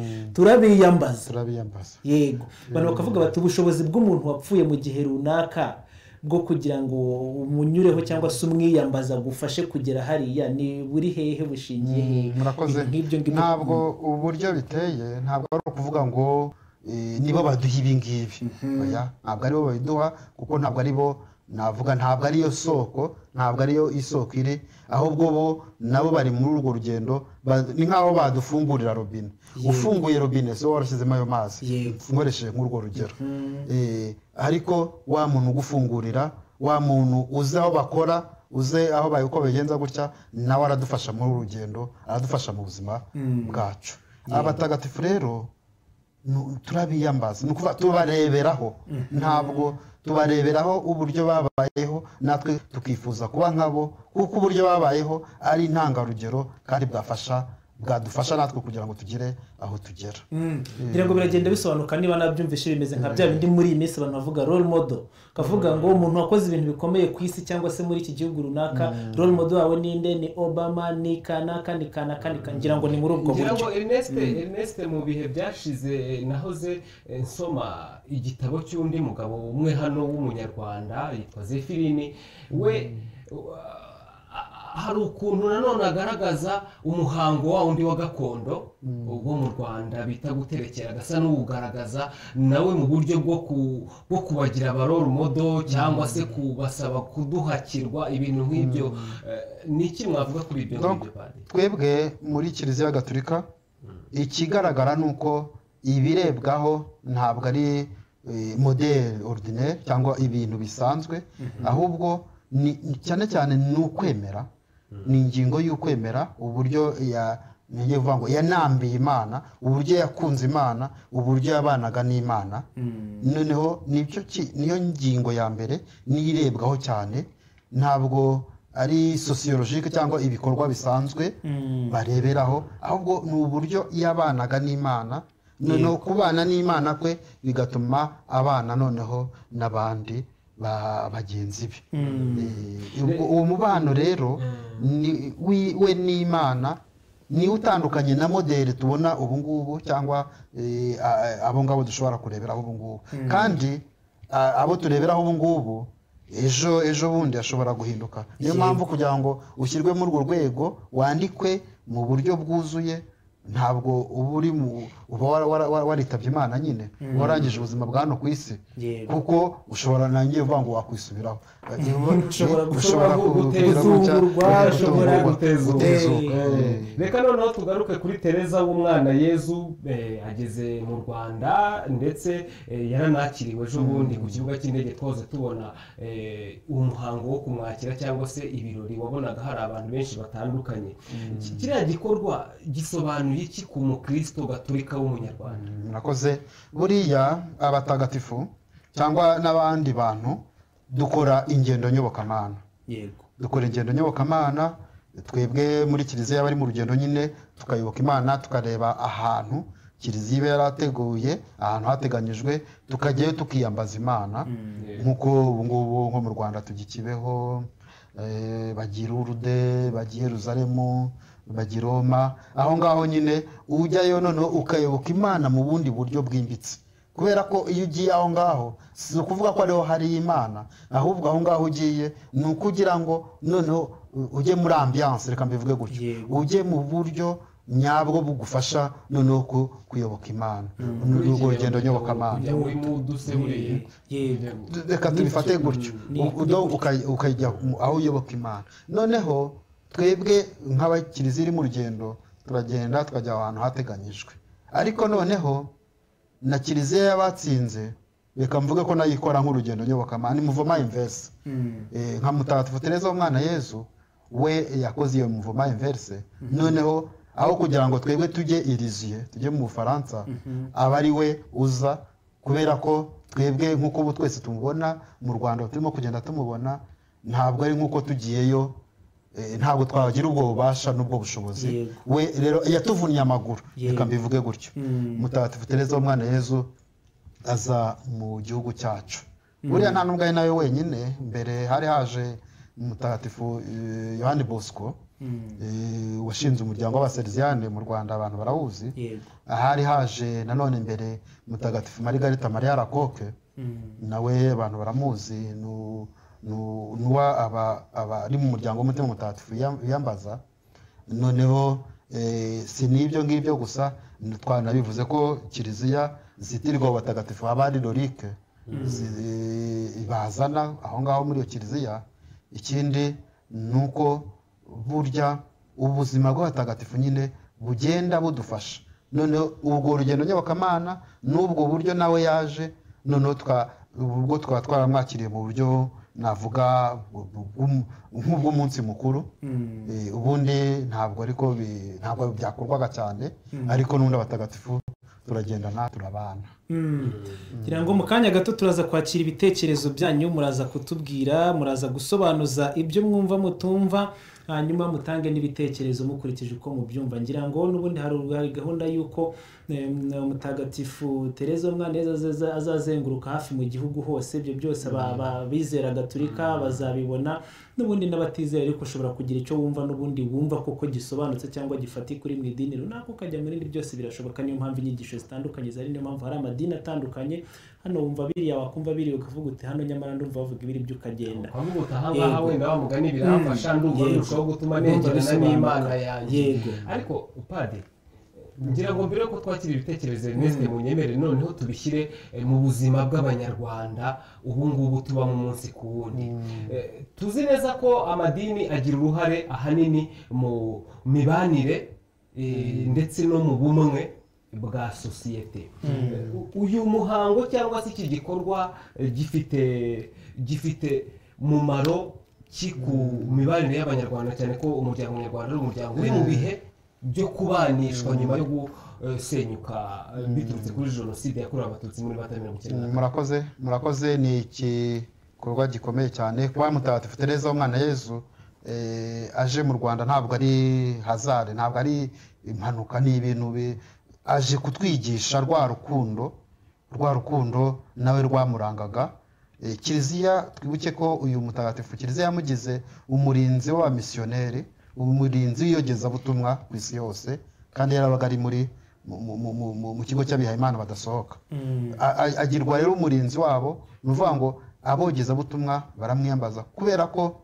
turabiyambaza
turabiyambaza
yego abantu bakavuga bati ubushobozi bw'umuntu wapfuye mu gihe runaka bwo kugira ngo umunyureho cyangwa se umwiyambaza agufashe kugera hariya ni buri hehe bushingiye hehe
murakoze
Ibintu nk'ibyo ngibyo
ntabwo uburyo biteye ntabwo ari ukuvuga ngo eh, nibo baduha ibi ngibi oya ntabwo aribo babiduha kuko ntabwo aribo navuga ntabwo ariyo soko ntabwo ariyo isoko iri ahubwo bo nabo bari muri urwo rugendo ba- ni nk'aho badufungurira robine ufunguye robine so warashyizemo ayo mazi
Yego.
nkoresheje nk'urwo rugero Eh, ariko wa muntu ugufungurira wa muntu uzi aho bakora uze aho bayi- uko babigenza gutya nawe aradufasha muri uru rugendo aradufasha mu buzima bwacu abatagatifu rero nu- turabiyambaza ni ukuvuga tubareberaho ntabwo tubareberaho uburyo babayeho natwe tukifuza kuba nkabo kuko uburyo babayeho ari intangarugero kandi bwafasha bwadufasha natwe kugira ngo tugere aho tugera
ngira ngo biragenda bisobanuka niba nabyumvise bimeze nka bya bindi muri iyi minsi abantu bavuga role model kavuga ngo umuntu wakoze ibintu bikomeye ku isi cyangwa se muri iki gihugu runaka role model wawe ninde ni obama ni kanaka ni kanaka ni kanaka ngira ngo ni muri ubwo
ngira
buryo
ngo erineste erineste mu bihe byashize eh, nahoze eh, nsoma igitabo cy'undi mugabo umwe hano w'umunyarwanda yitwa zefirini we wa- a- a- hari ukuntu nanone agaragaza umuhango wa wundi wa gakondo wo mu rwanda bita guterekera agasa n'uwugaragaza nawe mu buryo bwo ku- bwo kubagira abaroro modo cyangwa se kubasaba kuduhakirwa ibintu nk'ibyo Eh, ni iki mwavuga kuri ibyo
Donc,
ngibyo bade
twebwe muri kiliziya gatulika ikigaragara ni uko ibirebwaho ntabwo ari eh, modele ordinaire cyangwa ibintu bisanzwe ahubwo ni- ni- cyane cyane ni ukwemera ni ingingo y'ukwemera uburyo ya ngiye kuvuga ngo yanambiye imana uburyo yakunze imana uburyo yabanaga n'imana noneho nicyo ki- niyo ngingo ya mbere niyo irebwaho cyane ntabwo ari sosiyologike cyangwa ibikorwa bisanzwe bareberaho ahubwo ni uburyo yabanaga n'imana noneho kubana n'imana kwe bigatuma abana noneho n'abandi ba- bagenzi be Eh, ubwo- uwo mubano rero ni- wi- we n'imana niwe utandukanye na modeli tubona ubu ngubu cyangwa eh, a- abo ngabo dushobora kureberaho ubu ngubu kandi a- abo tureberaho ubu ngubu ejo ejo bundi ashobora guhinduka niyo mpamvu kugira ngo ushyirwe muri urwo rwego wandikwe mu buryo bwuzuye ntabwo uba uri mu uba wara- wara- wara- waritabye imana nyine uba warangije ubuzima bwa hano ku isi
Yego.
kuko ushobora nangiye uvuga ngo wakwisubiraho
Ushobora
Eh,
gushobora
ku-
guteza
kugira gutya,
umurwa,
kugira
ushobora
gutungurwa,
guteza
gutezuka,
Eh,
eh.
reka noneho tugaruke kuri tereza w'umwana yezu eh, ageze mu rwanda ndetse eh, yaranakiriwe ejo bundi ku kibuga cy'indege twose tubona eh, umuhango wo kumwakira cyangwa se ibirori wabonaga hari abantu benshi batandukanye Ki- kiriya gikorwa gisobanuye iki ku mukristo gaturika w'umunyarwanda
murakoze buriya abatagatifu cyangwa n'abandi bantu dukora ingendo nyobokamana
yego
dukora ingendo nyobokamana twebwe muri kiliziya bari mu rugendo nyine tukayoboka imana tukareba ahantu kiliziya iba yarateguye ahantu hateganyijwe tukajyayo tukiyambaza imana nk'uko ubu ngubu nko mu rwanda tugikibeho eh, bagira urude bagira yeruzalemu bagira roma aho ngaho nyine ujyayo noneho ukayoboka imana mu bundi buryo bwimbitse kubera ko iyo ugiye aho ngaho si ukuvuga ko ariho hari imana ahubwo aho ngaho ugiye ni ukugira ngo noneho u- ujye muri ambiyanse reka mbivuge gutyo
Yego.
ujye mu buryo nyabwo bugufasha noneho ku- kuyoboka imana ni urwo rugendo nyobokamana
kujya muri muduse buriya
yego
reka tubifate gutyo
ni-
U- udo uka- ukajya mu- aho uyoboka imana noneho twebwe nk'abakirizi iri mu rugendo turagenda tukajya ahantu hateganyijwe ariko noneho na kiliziya y'abatsinze reka mvuge ko nayo ikora nk'urugendo nyobokamana ni muvoma inverse Eh, nka mutagatifu tereza w'umwana yezu we yakoze iyo muvoma inverse noneho aho kugira ngo twebwe tujye iriziye tujye mu bufaransa aba ari we uza kubera ko twebwe nk'uko ubu twese tumubona mu rwanda turimo kugenda tumubona ntabwo ari nk'uko tugiyeyo eh, ntabwo twagira ubwo bubasha n'ubwo bushobozi
Yego.
we rero yatuvunye amaguru reka
Yego.
mbivuge gutyo mutagatifu tereza w'umwana yezu aza mu gihugu cyacu buriya nta n'ubwo ari nawe wenyine mbere hari haje mutagatifu eh, yohani bosco eh, washinze umuryango w'abaseriviyane mu rwanda abantu barawuzi
yego
ahari haje nanone mbere mutagatifu marigarita mariya rakoke nawe abantu baramuzi nu- nu- nuwa aba- abari mu muryango w'umutima mutagatifu yam- yambaza noneho eh, si n'ibyo ngibyo gusa n- twanabivuze ko kiliziya zitirwa abatagatifu haba ari lorike zi- bazana aho ngaho muri iyo kiliziya ikindi ni uko burya ubuzima bw'abatagatifu nyine bugenda budufasha noneho ubwo urugendo nyobokamana n'ubwo buryo nawe yaje noneho twa- ubwo twaba twaramwakiriye mu buryo navuga bu- bu- bw'um- nk'ubw'umunsi mukuru Eh, ubundi ntabwo ariko bi- ntabwo byakorwaga cyane ariko n'ubundi abatagatifu turagendana turabana
ngira ngo mu kanya gato turaza kwakira ibitekerezo byanyu muraza kutubwira muraza gusobanuza ibyo mwumva mutumva hanyuma mutange n'ibitekerezo mukurikije uko mubyumva ngira ngo n'ubundi hari hari gahunda y'uko eh, mutagatifu tereza umwana azazenguruka hafi mu gihugu hose ibyo byose aba- aba- abizera gaturika bazabibona n'ubundi n'abatizera ariko ushobora kugira icyo wumva n'ubundi wumva koko gisobanutse cyangwa gifati kuri mu idini runaka ukajya mu rindi byose birashoboka niyo mpamvu inyigisho zitandukanye zari niyo mpamvu hari amadini atandukanye hano wumva biriya wakumva biriya ukavuga uti hano nyamara ndumva bavuga ibiri byo ukagenda
ukavuga uti ahangaha
Yego.
wenda wa mugani biramfasha ndumva
Yego.
birushaho gutuma
Ndumva
negerana
bisobanuka.
n'imana yanjye
Yego.
ariko upade ngira ngo mbere yuko twakira ibitekerezo Ernest mu nyemere noneho tubishyire eh, mu buzima bw'abanyarwanda ubu ngubu tubamo umunsi ku wundi Eh, tuzi neza ko amadini agira uruhare ahanini mu mibanire eh, ndetse no mu bumwe bwa sosiyete Eh, uyu muhango cyangwa se iki gikorwa eh, gifite gifite mumaro ki ku mibanire y'abanyarwanda cyane ko umuryango nyarwanda ari umuryango uri mu bihe byo kubanishwa nyuma yo gusenyuka eh, biturutse kuri jenoside yakorewe abatutsi muri bata mirongo icyenda na kane
murakoze murakoze ni igikorwa gikomeye cyane kuba mutagatifu tereza w'umwana yezu eh, aje mu rwanda ntabwo ari hazare ntabwo ari impanuka ni ibintu bi- aje kutwigisha rwa rukundo rwa rukundo nawe rwamurangaga Eh, kiliziya twibuke ko uyu mutagatifu kiliziya yamugize umurinzi w'abamisiyoneri umurinzi w'iyogezabutumwa ku isi yose kandi yarabaga ari muri mu- mu- mu- mu- mu- mu kigo cy'abihayimana badasohoka A- a- agirwa rero umurinzi wabo ni ukuvuga ngo abogezabutumwa baramwiyambaza kubera ko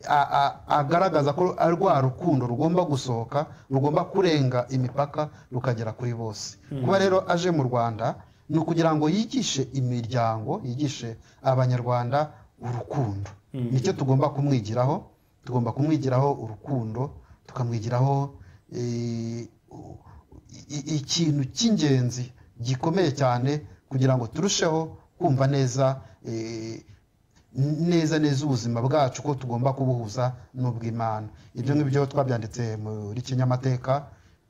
a- a- agaragaza ko ari rwa rukundo rugomba gusohoka rugomba kurenga imipaka rukagera kuri bose kuba rero aje mu rwanda ni ukugira ngo yigishe imiryango yigishe abanyarwanda urukundo nicyo tugomba kumwigiraho tugomba kumwigiraho urukundo tukamwigiraho eh, u- i- i- ikintu cy'ingenzi gikomeye cyane kugira ngo turusheho kumva neza eh, neza neza ubuzima bwacu ko tugomba kubuhuza n'ubw'imana ibyo ngibyo twabyanditse muri kinyamateka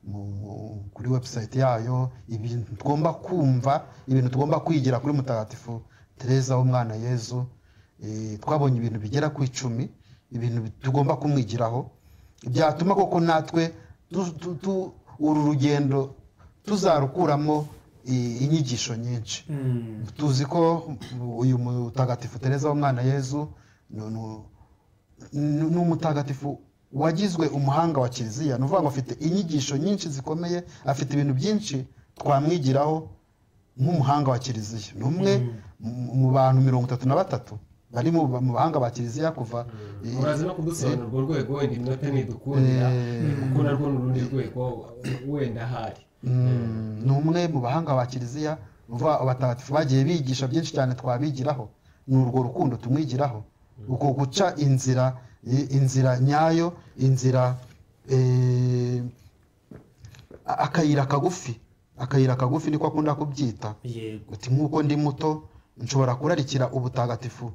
mu- mu- kuri webusayiti yayo ibintu tugomba kumva ibintu tugomba kwigira kuri mutagatifu tereza w'umwana yezu Eh, twabonye ibintu bigera ku icumi ibintu bi- tugomba kumwigiraho byatuma koko natwe tu- tu- tu- uru rugendo tuzarukuramo i- inyigisho nyinshi tuzi ko uyu mutagatifu tereza w'umwana yezu ni- ni- ni ni umutagatifu wagizwe umuhanga wa kiliziya ni ukuvuga ngo afite inyigisho nyinshi zikomeye afite ibintu byinshi twamwigiraho nk'umuhanga wa kiliziya ni umwe mu- mu bantu mirongo itatu na batatu bari mu mu bahanga ba kiliziya kuva eh,
uraza no kudusobanura urwo rwego wenda iminota ntidukundira kuko narwo ni urundi rwego wenda ahari
Mm, ni umwe mu bahanga ba kiliziya uva abatagatifu bagiye bigisha byinshi cyane twabigiraho ni urwo rukundo tumwigiraho uko guca inzira i- inzira nyayo inzira eh, a- akayira kagufi akayira kagufi niko akunda kubyita
yego
uti nk'uko ndi muto nshobora kurarikira ubutagatifu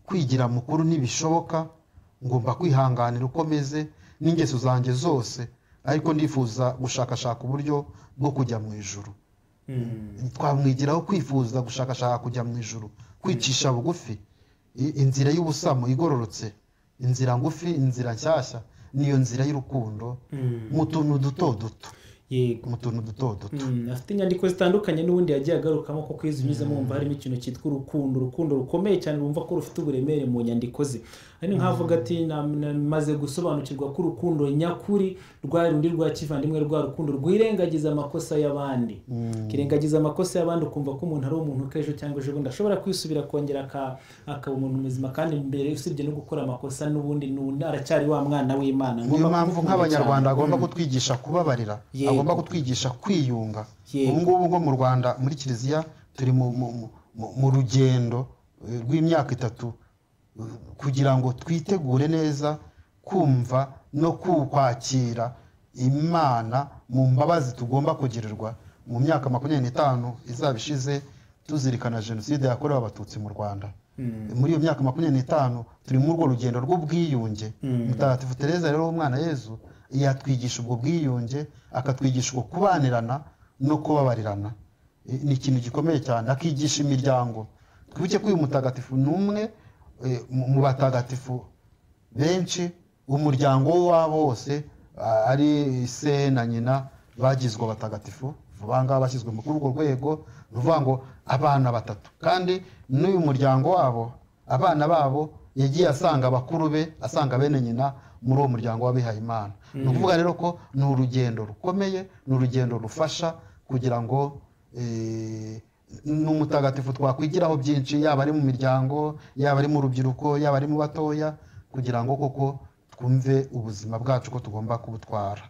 kwigira mukuru ntibishoboka ngomba kwihanganira uko meze n'ingeso zanjye zose ariko ndifuza gushakashaka uburyo bwo kujya mu ijuru twamwigiraho kwifuza gushakashaka kujya mu ijuru kwicisha bugufi i- inzira y'ubusamo igororotse inzira ngufi inzira nshyashya niyo nzira y'urukundo mu tuntu duto duto
yego
mu tuntu duto duto
Mm, afite inyandiko zitandukanye n'ubundi yagiye agarukamo kuko iyo uzinyuzemo wumva harimo ikintu cyitwa urukundo urukundo rukomeye cyane wumva ko rufite uburemere mu nyandiko ze ari nk'avuga ati "Na- na- maze gusobanukirwa ko urukundo nyakuri rwa rundi rwa kivandimwe rwa rukundo rwirengagiza amakosa y'abandi kirengagiza amakosa y'abandi ukumva ko umuntu ari umuntu k'ejo cyangwa ejo bundi ashobora kwisubira akongera aka- akaba umuntu muzima kandi mbere usibye no gukora amakosa n'ubundi n'ubundi aracyari wa mwana w'imana
niyo
Ngomba
mpamvu
kumukunda cyane.
nk'abanyarwanda agomba kutwigisha kubabarira
Yego.
agomba kutwigisha kwiyunga
Yego.
ubu ngubu ngo mu rwanda muri kiliziya turi mu, mu, mu- mu, mu rugendo eh, rw'imyaka itatu eh, kugira ngo twitegure neza kumva no ku- kwakira imana mu mbabazi tugomba kugirirwa mu myaka makumyabiri n'itanu izaba ishize tuzirikana jenoside yakorewe abatutsi mu rwanda muri iyo myaka makumyabiri n'itanu turi muri urwo rugendo rw'ubwiyunge mutagatifu tereza rero w'umwana yezu yatwigisha ubwo bwiyunge akatwigisha uko kubanirana no kubabarirana I- ni ikintu gikomeye cyane akigisha imiryango twibuke ko uyu mutagatifu ni umwe eh, mu- mu batagatifu benshi umuryango w'abo wose a- ari se na nyina bagizwe abatagatifu vuba aha ngaha bashyizwe muri urwo rwego ni ukuvuga ngo abana batatu kandi n'uyu muryango wabo abana babo yagiye asanga bakuru be asanga bene nyina muri uwo muryango w'abihaye imana ni ukuvuga rero ko ni urugendo rukomeye ni urugendo rufasha kugira ngo eh, ni umutagatifu twakwigiraho byinshi yaba ari mu miryango yaba ari mu rubyiruko yaba ari mu batoya kugira ngo koko twumve ubuzima bwacu ko tugomba kubutwara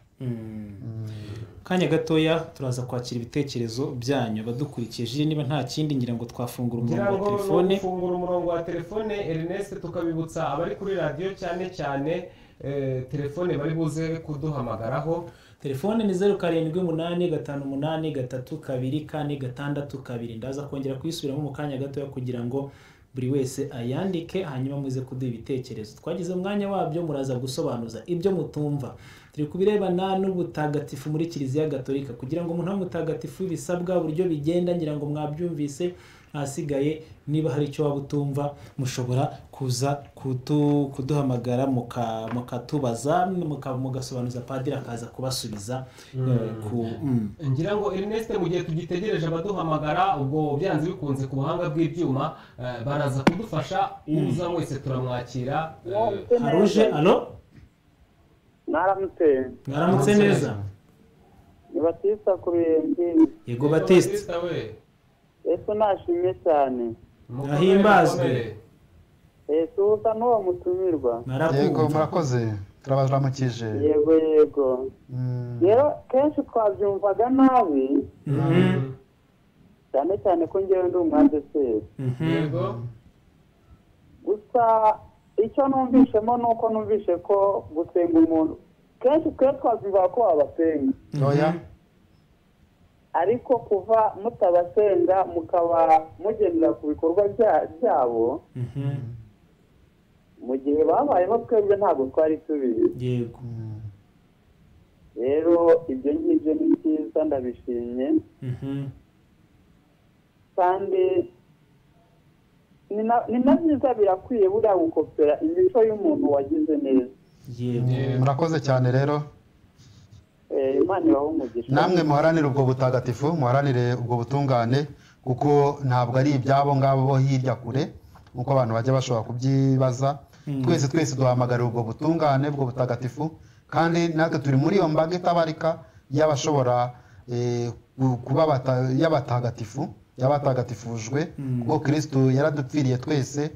kanya gatoya turaza kwakira ibitekerezo byanyu abadukurikiye niba nta kindi ngira ngo twafungura
ngira
umurongo wa
ngo
telefone
ni ugufungura umurongo wa telefone erineste tukabibutsa abari kuri radiyo cyane cyane eh, telefone bari buze kuduhamagaraho
telefone ni zeru karindwi umunani gatanu umunani gatatu kabiri kane gatandatu kabiri ndaza kongera kuyisubiramo mu kanya gatoya kugira ngo buri wese ayandike hanyuma muze kuduha ibitekerezo twagize umwanya wabyo muraza gusobanuza ibyo mutumva turi ku birebana n'ubutagatifu muri kiliziya gatolika kugira ngo umuntu abe mutagatifu bisabwa uburyo bigenda ngira ngo mwabyumvise ahasigaye niba hari icyo waba utumva mushobora kuza kutu- kuduhamagara muka- mukatubaza muka- mugasobanuza padiri akaza kubasubiza eh, ku- mm.
ngira ngo erineste mu gihe tugitegereje abaduhamagara ubwo byanze bikunze ku buhanga bw'ibyuma eh, baraza kudufasha uza wese turamwakira eh,
hari uje alo
mwaramutse
mwaramutse neza
ni batista ku ruyenzi
yego batiste
Batista we
yesu nashimye cyane
mukomere,
Ahimbazwe.
mukomere.
yesu usa n'uwo mutumirwa
yego
mwarakumva
murakoze turabaramukije
yego yego
Mm.
rero kenshi twabyumvaga nabi
Mhm,
cyane cyane ko ngewe ndi umwadeseri
mhm.
yego
gusa icyo numvishemo ni uko numvishe ko gusenga umuntu kenshi twe twabyumvaga ko wabasenga
oya
ariko kuva mutabasenga mukaba mugendera ku bikorwa bya- byabo
Mhm.
mu gihe babayeho twebwe ntabwo twari tubizi
yego
Mm.
rero ibyo ngibyo ni byiza ndabishimye
Mhm,
kandi ni na- ni na byiza birakwiye buriya gukopera imico y'umuntu wagize neza
yego
murakoze cyane rero
Eh, imana ibaho umugisha
namwe muharanire ubwo butagatifu muharanire ubwo butungane kuko ntabwo ari ibyabo ngabo bo hirya kure nk'uko abantu bajya bashobora kubyibaza twese twese duhamagarira ubwo butungane ubwo butagatifu kandi natwe turi muri iyo mbaga itabarika y'abashobora eh, ku- kuba bata- y'abatagatifu y'abatagatifujwe kuko kirisito yaradupfiriye twese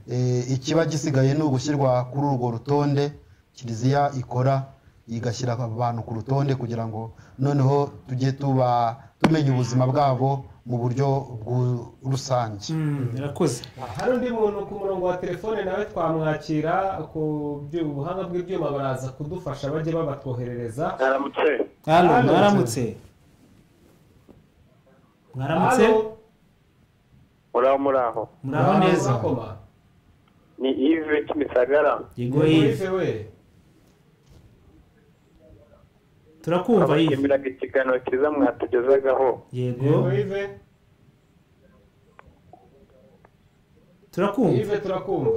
Eh, ikiba gisigaye ni ugushyirwa kuri urwo rutonde kiliziya ikora igashyira abantu ku rutonde kugira ngo noneho tujye tuba tumenya ubuzima bwabo mu buryo bwu- rusange
Mm, murakoze
hari undi muntu ku murongo wa telefone nawe twamwakira ku byu- ubuhanga bw'ibyuma baraza kudufasha bajye babatwoherereza
aramutse
alo
Alo.
mwaramutse mwaramutse
Halo,
muraho muraho
muraho
muraho
neza
murakoma?
ni ive kimisagara
yego
Yego,
yive
Yves we
turakumva yive
abashimiraga ikiganiro cyiza mwatugezagaho
yego
Yego, Yves.
turakumva
Yves, turakumva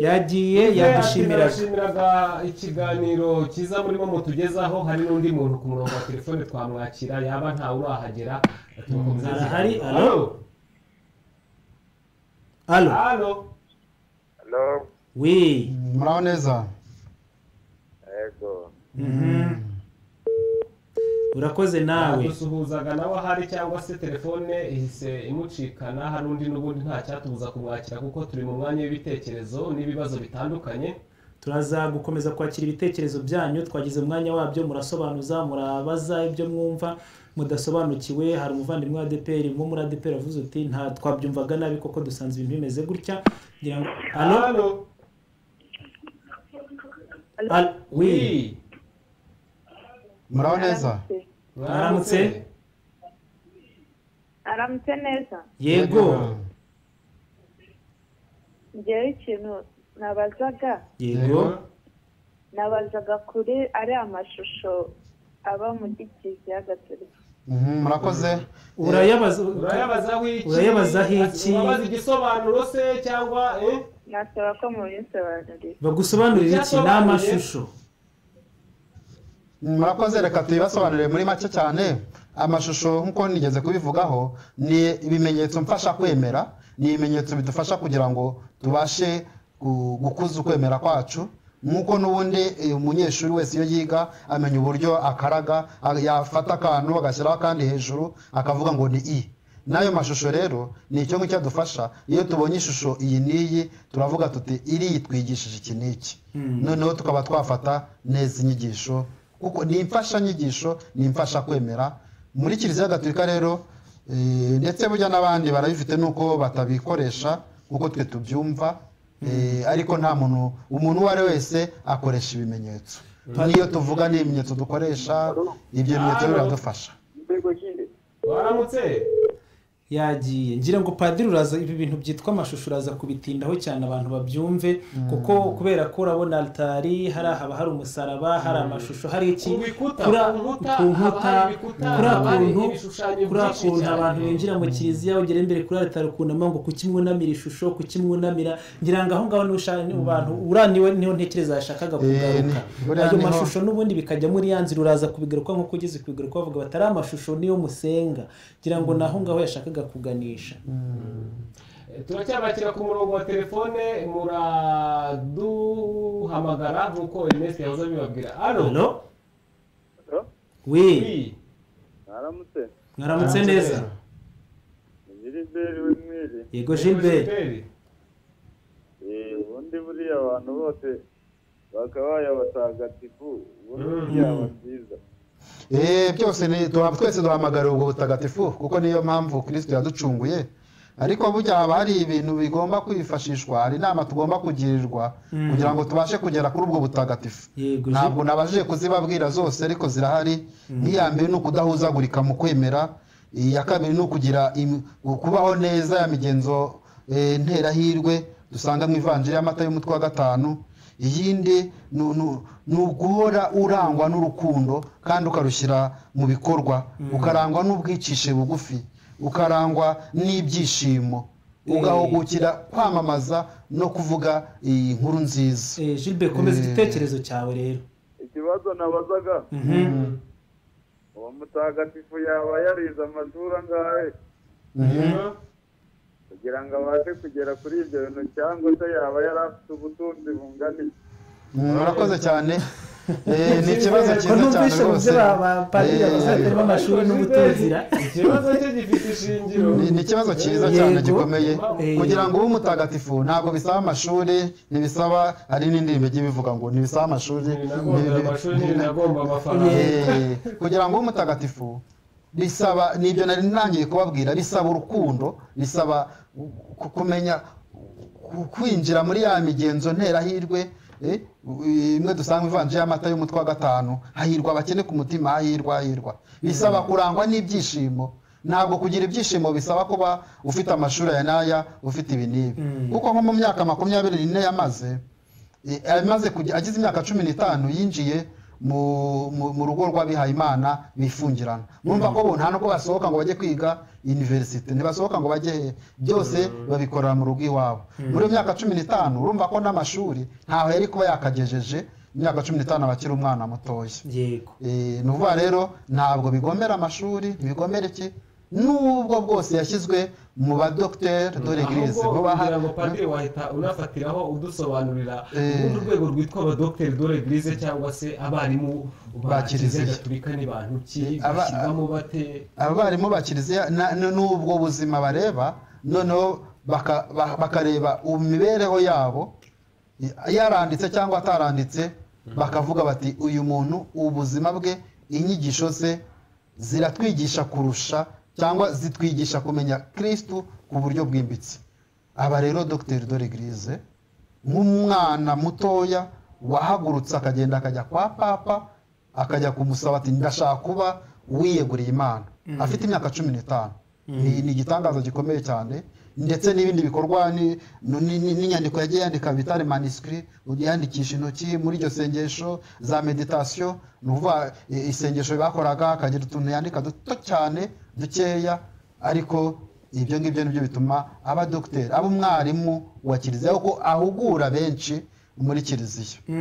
yagiye yadushimiraga
yashimiraga ikiganiro cyiza murimo mutugezaho hari n'undi muntu ku murongo wa telefone twamwakira yaba ntawe urahagera turakomeza
Arahari,
ikiganiro.
alo? alo
Alo?
halo
wi
muraho neza
yego
Mhm. urakoze nawe
dusuhuzaga nawe ahari cyangwa se telefone ihise imucikana hari undi n'ubundi nta cyatubuza kumwakira kuko turi mu mwanya w'ibitekerezo n'ibibazo bitandukanye
turaza gukomeza kwakira ibitekerezo byanyu twagize umwanya wabyo murasobanuza murabaza ibyo mwumva mudasobanukiwe hari umuvandimwe wa adeperi wo muri adeperi avuze uti nta twabyumvaga nabi koko dusanze ibintu bimeze gutya ngira ngo alo
hano
alo wi
muraho neza
Mwaramutse?
aramutse neza
yego
ngewe ikintu nabazaga
yego
nabazaga kuri ariya mashusho aba muri kiliziya gatolika
Mhm, murakoze
urayabaza
urayabazaho iki
Urayabazaho iki?
urabaza igisobanuro se cyangwa eh?
nasaba ko mubinsobanurira
bagusobanurire iki ni amashusho
murakoze reka tubibasobanurire muri make cyane amashusho nk'uko nigeze kubivugaho ni ibimenyetso mfasha kwemera ni ibimenyetso bidufasha kugira ngo tubashe gu- gukuza ukwemera kwacu nk'uko n'ubundi eh, umunyeshuri wese iyo yiga amenya uburyo akaraga a- yafata akantu agashyiraho akandi hejuru akavuga ngo ni i n'ayo mashusho rero ni icyo ngicyo adufasha iyo tubonye ishusho iyi n'iyi turavuga tuti iriya twigishije iki n'iki noneho tukaba twafata neza inyigisho kuko ni imfashanyigisho ni imfasha kwemera muri kiliziya gatolika rero eh, ndetse burya n'abandi barabifite nuko batabikoresha kuko twe tubyumva eh, ariko nta muntu umuntu uwo ari we wese akoresha ibimenyetso n'iyo tuvuga ni ibimenyetso dukoresha ibyo bimenyetso
Halo.
biradufasha
waramutse
yagiye ngira ngo padiri uraza ibi bintu byitwa amashusho uraza kubitindaho cyane abantu babyumve kuko kubera ko urabona alitari hari ahaba hari umusaraba hari amashusho hari iki
Ku bikuta,
kuri a-
ku nkuta,
ku nkuta
haba hari ibikuta,
kuri
haba hari
akuntu
ibishushanyo
kuri
byinshi
akuntu
cyane.
abantu binjira mu kiliziya ugera imbere kuri alitari ukunama ngo kuki mwunamira ishusho kuki mwunamira ngira ngo aho ngaho niho ushaka- niho abantu uriya niwe niho ntekereza yashakaga kugaruka
ni- buriya
ayo
niho-
mashusho n'ubundi bikajya muri ya nzira uraza kubigaruka nk'uko ugeze kubigaruka bavuga bati ari amashusho niyo musenga ngira ngo ni aho ngaho yashakaga kuganisha
Eh, turacyabakira ku murongo wa telefone muraduhamagara nk'uko erineste yahoze abibabwira alo
Halo?
Halo?
we
Oui.
mwaramutse
mwaramutse neza
ni giliberi w'imwiri
yego gilbert
Eh, ubundi buriya abantu bose bakabaye abatagatifu ubundi
Mm.
byaba byiza
Eh, byose ni duha- twese duhamagara ubwo butagatifu kuko niyo mpamvu kirisito yaducunguye ariko burya haba hari ibintu bigomba kwifashishwa hari inama tugomba kugirirwa kugira ngo tubashe kugera kuri ubwo butagatifu
yego
ntabwo nabashije kuzibabwira zose ariko zirahari nk'iya mbere ni ukudahuzagurika mu kwemera iya kabiri ni ukugira im- kubaho neza ya migenzo eh, nterahirwe dusanga mu ivanjiri y'amata y'umutwe wa gatanu iyindi ni nu- ni uguhora urangwa n'urukundo kandi ukarushyira mu bikorwa ukarangwa n'ubwicishe bugufi ukarangwa n'ibyishimo ugahugukira kwamamaza no kuvuga iyi nkuru nziza
Eh, gilbert komeza
Eh.
igitekerezo cyawe rero
ikibazo nabazaga
Mhm.
uwo mutagatifu yaba yarize amashuri angahe kugira ngo abashe kugera kuri ibyo bintu cyangwa se yaba yari afite ubutunzi bungana iki?
Mm, murakoze cyane Eh, ni ikibazo
ko
cyiza cyane
numvise
rwose
uburyo abapadiri
Eh,
abasatere b'amashuri n'ubutunzira
ikibazo cye gifite ishingiro
ni ni ikibazo cyiza cyane
Yego.
gikomeye
Eh.
kugira ngo ube umutagatifu ntabwo bisaba amashuri ntibisaba hari n'indirimbo igiye bivuga ngo ntibisaba amashuri
Nagomba
ntibi-
amashuri
ntibi-
nagomba amafaranga
Eh, kugira ngo ube umutagatifu bisaba nibyo nari ntangiye kubabwira bisaba urukundo bisaba ku- kumenya ku- kwinjira muri ya migenzo nterahirwe eh, imwe dusanga ivanje y'amata y'umutwe wa gatanu hahirwa abakene ku mutima hahirwa hahirwa bisaba kurangwa n'ibyishimo ntabwo kugira ibyishimo bisaba kuba ufite amashuri aya n'aya ufite ibi n'ibi kuko nko mu myaka makumyabiri n'ine yamaze Eh, amaze kujya- agize imyaka cumi n'itanu yinjiye mu- mu mu rugo rw'abihayimana bifungirana numva ko bo nta nubwo basohoka ngo bajye kwiga iniverisite ntibasohoka ngo bajye hehe byose babikorera mu rugo iwabo muri iyo myaka cumi n'itanu urumva ko n'amashuri ntaho yari kuba yakagejeje imyaka cumi n'itanu abakiri umwana mutoya
yego
Eh, ni ukuvuga rero ntabwo bigomera amashuri ntibigomera iki n'ubwo bwose yashyizwe mu badogiteri dore girize
ahubwo
baha-
kugira ngo padiri wahita unafatiraho udusobanurira
Eh.
urundi rwego rwitwa abadogiteri dore girize cyangwa se abarimu ba
Ba Kiliziya.
kiliziya gatulika ni bantu ki
Aba-
bashyirwamo bate
abarimu ba kiliziya na- n- n'ubwo buzima bareba noneho baka- ba- bakareba imibereho yabo yaranditse cyangwa ataranditse bakavuga bati uyu muntu ubuzima bwe inyigisho ze ziratwigisha kurusha cyangwa zitwigisha kumenya kirisitu ku buryo bwimbitse aba rero dogiteri dore girize nk'umwana mutoya wahagurutse akagenda akajya kwa papa akajya kumusaba ati ndashaka kuba wiyeguriye imana afite imyaka cumi n'itanu Ni- ni igitangaza gikomeye cyane ndetse n'ibindi bikorwa ni- ni- ni- n'inyandiko yagiye yandika bitari manisikiri yandikisha intoki muri iryo sengesho za meditasiyo ni ukuvuga i- isengesho bakoraga akagira utuntu yandika duto cyane dukeya ariko ibyo ngibyo nibyo bituma aba dogiteri aba umwarimu wa kiliziya kuko ahugura benshi muri kiliziya Eh,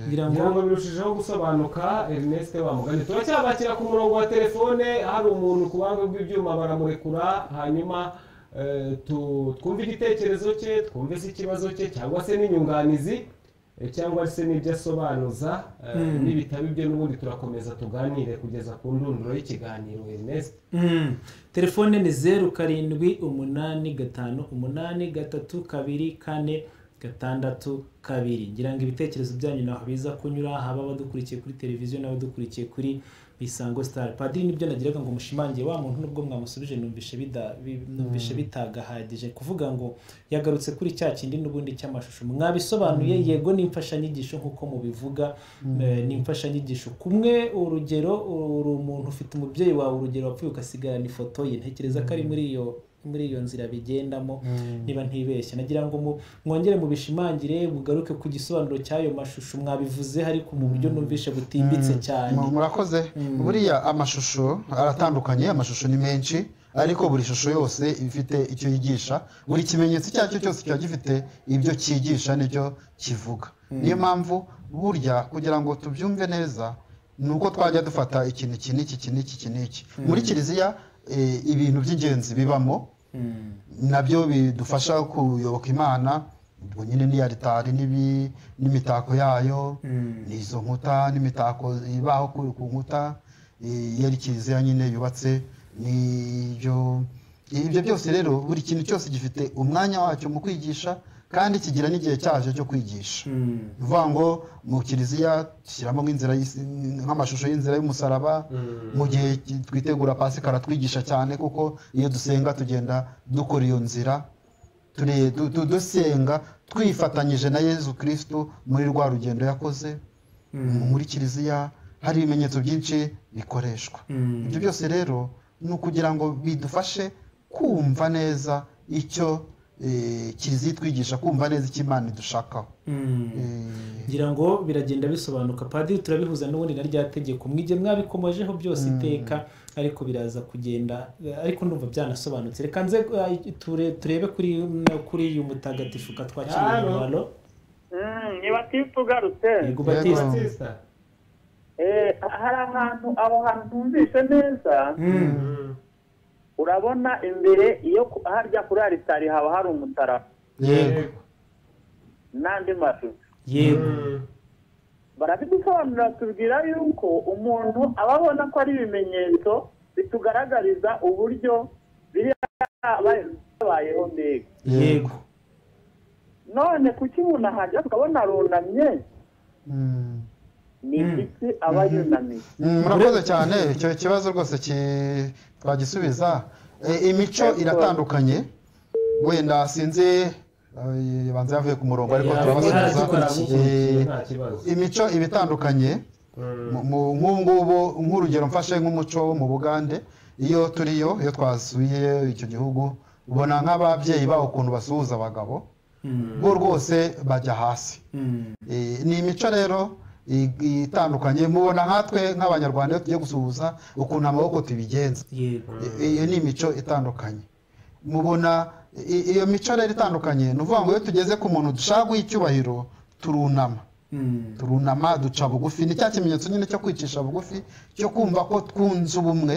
ngira ngo
ngira ngo birushijeho gusobanuka erineste wamugane turacyabakira ku murongo wa telefone hari umuntu ku buhanga bw'ibyuma baramurekura hanyuma eh, tu- twumve igitekerezo cye twumve se ikibazo cye cyangwa se n'inyunganizi eh, cyangwa se n'ibyo asobanuza eh, nibitaba ibyo n'ubundi turakomeza tuganire kugeza ku ndunduro y'ikiganiro erineste
Mm. telefone ni zeru karindwi umunani gatanu umunani gatatu kabiri kane gatandatu kabiri ngira ngo ibitekerezo byanyu ntaho biza kunyura haba abadukurikiye kuri televiziyo n'abadukurikiye kuri isango sitari padiri nibyo nagiraga ngo mushimangiye wa muntu nubwo mwamusubije numvishe bida- bi- numvishe bitagahagije kuvuga ngo yagarutse kuri cya kindi n'ubundi cy'amashusho mwabisobanuye yego ni imfashanyigisho nk'uko mubivuga eh, ni imfashanyigisho kumwe urugero uri umuntu ufite umubyeyi wawe urugero wapfuye ukasigarana ifoto ye ntekereza ko ari muri iyo muri iyo nzira bigendamo niba ntibeshya nagira ngo mu- mwongere mubishimangire mugaruke ku gisobanuro cy'ayo mashusho mwabivuze ariko mu buryo numvishe butimbitse cyane
Mu- murakoze buriya amashusho aratandukanye amashusho ni menshi ariko buri shusho yose iba ifite icyo yigisha buri kimenyetso icyo ari cyo cyose kiba gifite ibyo cyigisha n'ibyo kivuga niyo mpamvu burya kugira ngo tubyumve neza ni uko twajya dufata ikintu iki n'iki iki n'iki iki n'iki muri kiliziya eh, ibintu by'ingenzi bibamo nabyo bidufasha kuyoboka imana ubwo nyine ni aritari n'ibi- n'imitako yayo ni izo nkuta n'imitako ibaho ku ku nkuta eh, iyo ari kiliziya nyine yubatse n'ibyo ibyo byose rero buri kintu cyose gifite umwanya wacyo mu kwigisha kandi kigira n'igihe cyacyo cyo kwigisha ni ukuvuga ngo mu kiliziya dushyiramo nk'inzira y'isi- nk'amashusho y'inzira y'umusaraba mu gihe ki- twitegura pasikara twigisha cyane kuko iyo dusenga tugenda dukora iyo nzira ture- du- du- dusenga twifatanyije na yezu kirisito muri rwa rugendo yakoze muri kiliziya hari ibimenyetso byinshi bikoreshwa ibyo byose rero ni ukugira ngo bidufashe kumva neza icyo eh, kiliziya itwigisha kumva neza icyo imana idushakaho Eh,
ngira ngo biragenda bisobanuka padiri turabihuza n'ubundi na rya tegeko mwige mwabikomojeho byose iteka ariko biraza kugenda eh, ariko ndumva byanasobanutse reka nze eh, ture- turebe kuri kuri uyu mutagatifu katwakiriye
Halo.
umubaro
niba tifu ugarutse
yego batiste
batista
Eh, hari ahantu aho hantu ntumvishe neza urabona imbere iyo ku- harya kuri aritari haba hari umutaraba
yego
n'andi mashusho
yego
barabidusobanurira tubwira yuko umuntu aba abona ko ari ibimenyetso bitugaragariza uburyo byabayeho mbega
yego
none kuki umuntu ahajya tukabona arunamye
Mm.
ni iki aba yunamiye
Mm, murakoze cyane icyo kibazo rwose ki- twagisubiza E, imico iratandukanye wenda sinzi eh, banza yavuye ku murongo ariko
Yeah,
turabasubiza
dukora
Eh,
nta kibazo
imico iba itandukanye Mu- mu- nk'ubu ngubu nk'urugero mfashe nk'umuco wo mu bugande iyo turiyo iyo twasuye icyo gihugu ubona nk'ababyeyi bawo ukuntu basuhuza abagabo bo rwose bajya hasi Eh, ni imico rero i- itandukanye mubona nkatwe nk'abanyarwanda iyo tugiye gusuhuza ukuntu amaboko tubigenza
yego
I- iyo ni imico itandukanye mubona i- iyo mico rero itandukanye ni ukuvuga ngo iyo tugeze ku muntu dushaka guha icyubahiro turunama
Mm.
turunama duca bugufi ni cya kimenyetso nyine cyo kwicisha bugufi cyo kumva ko twunze ubumwe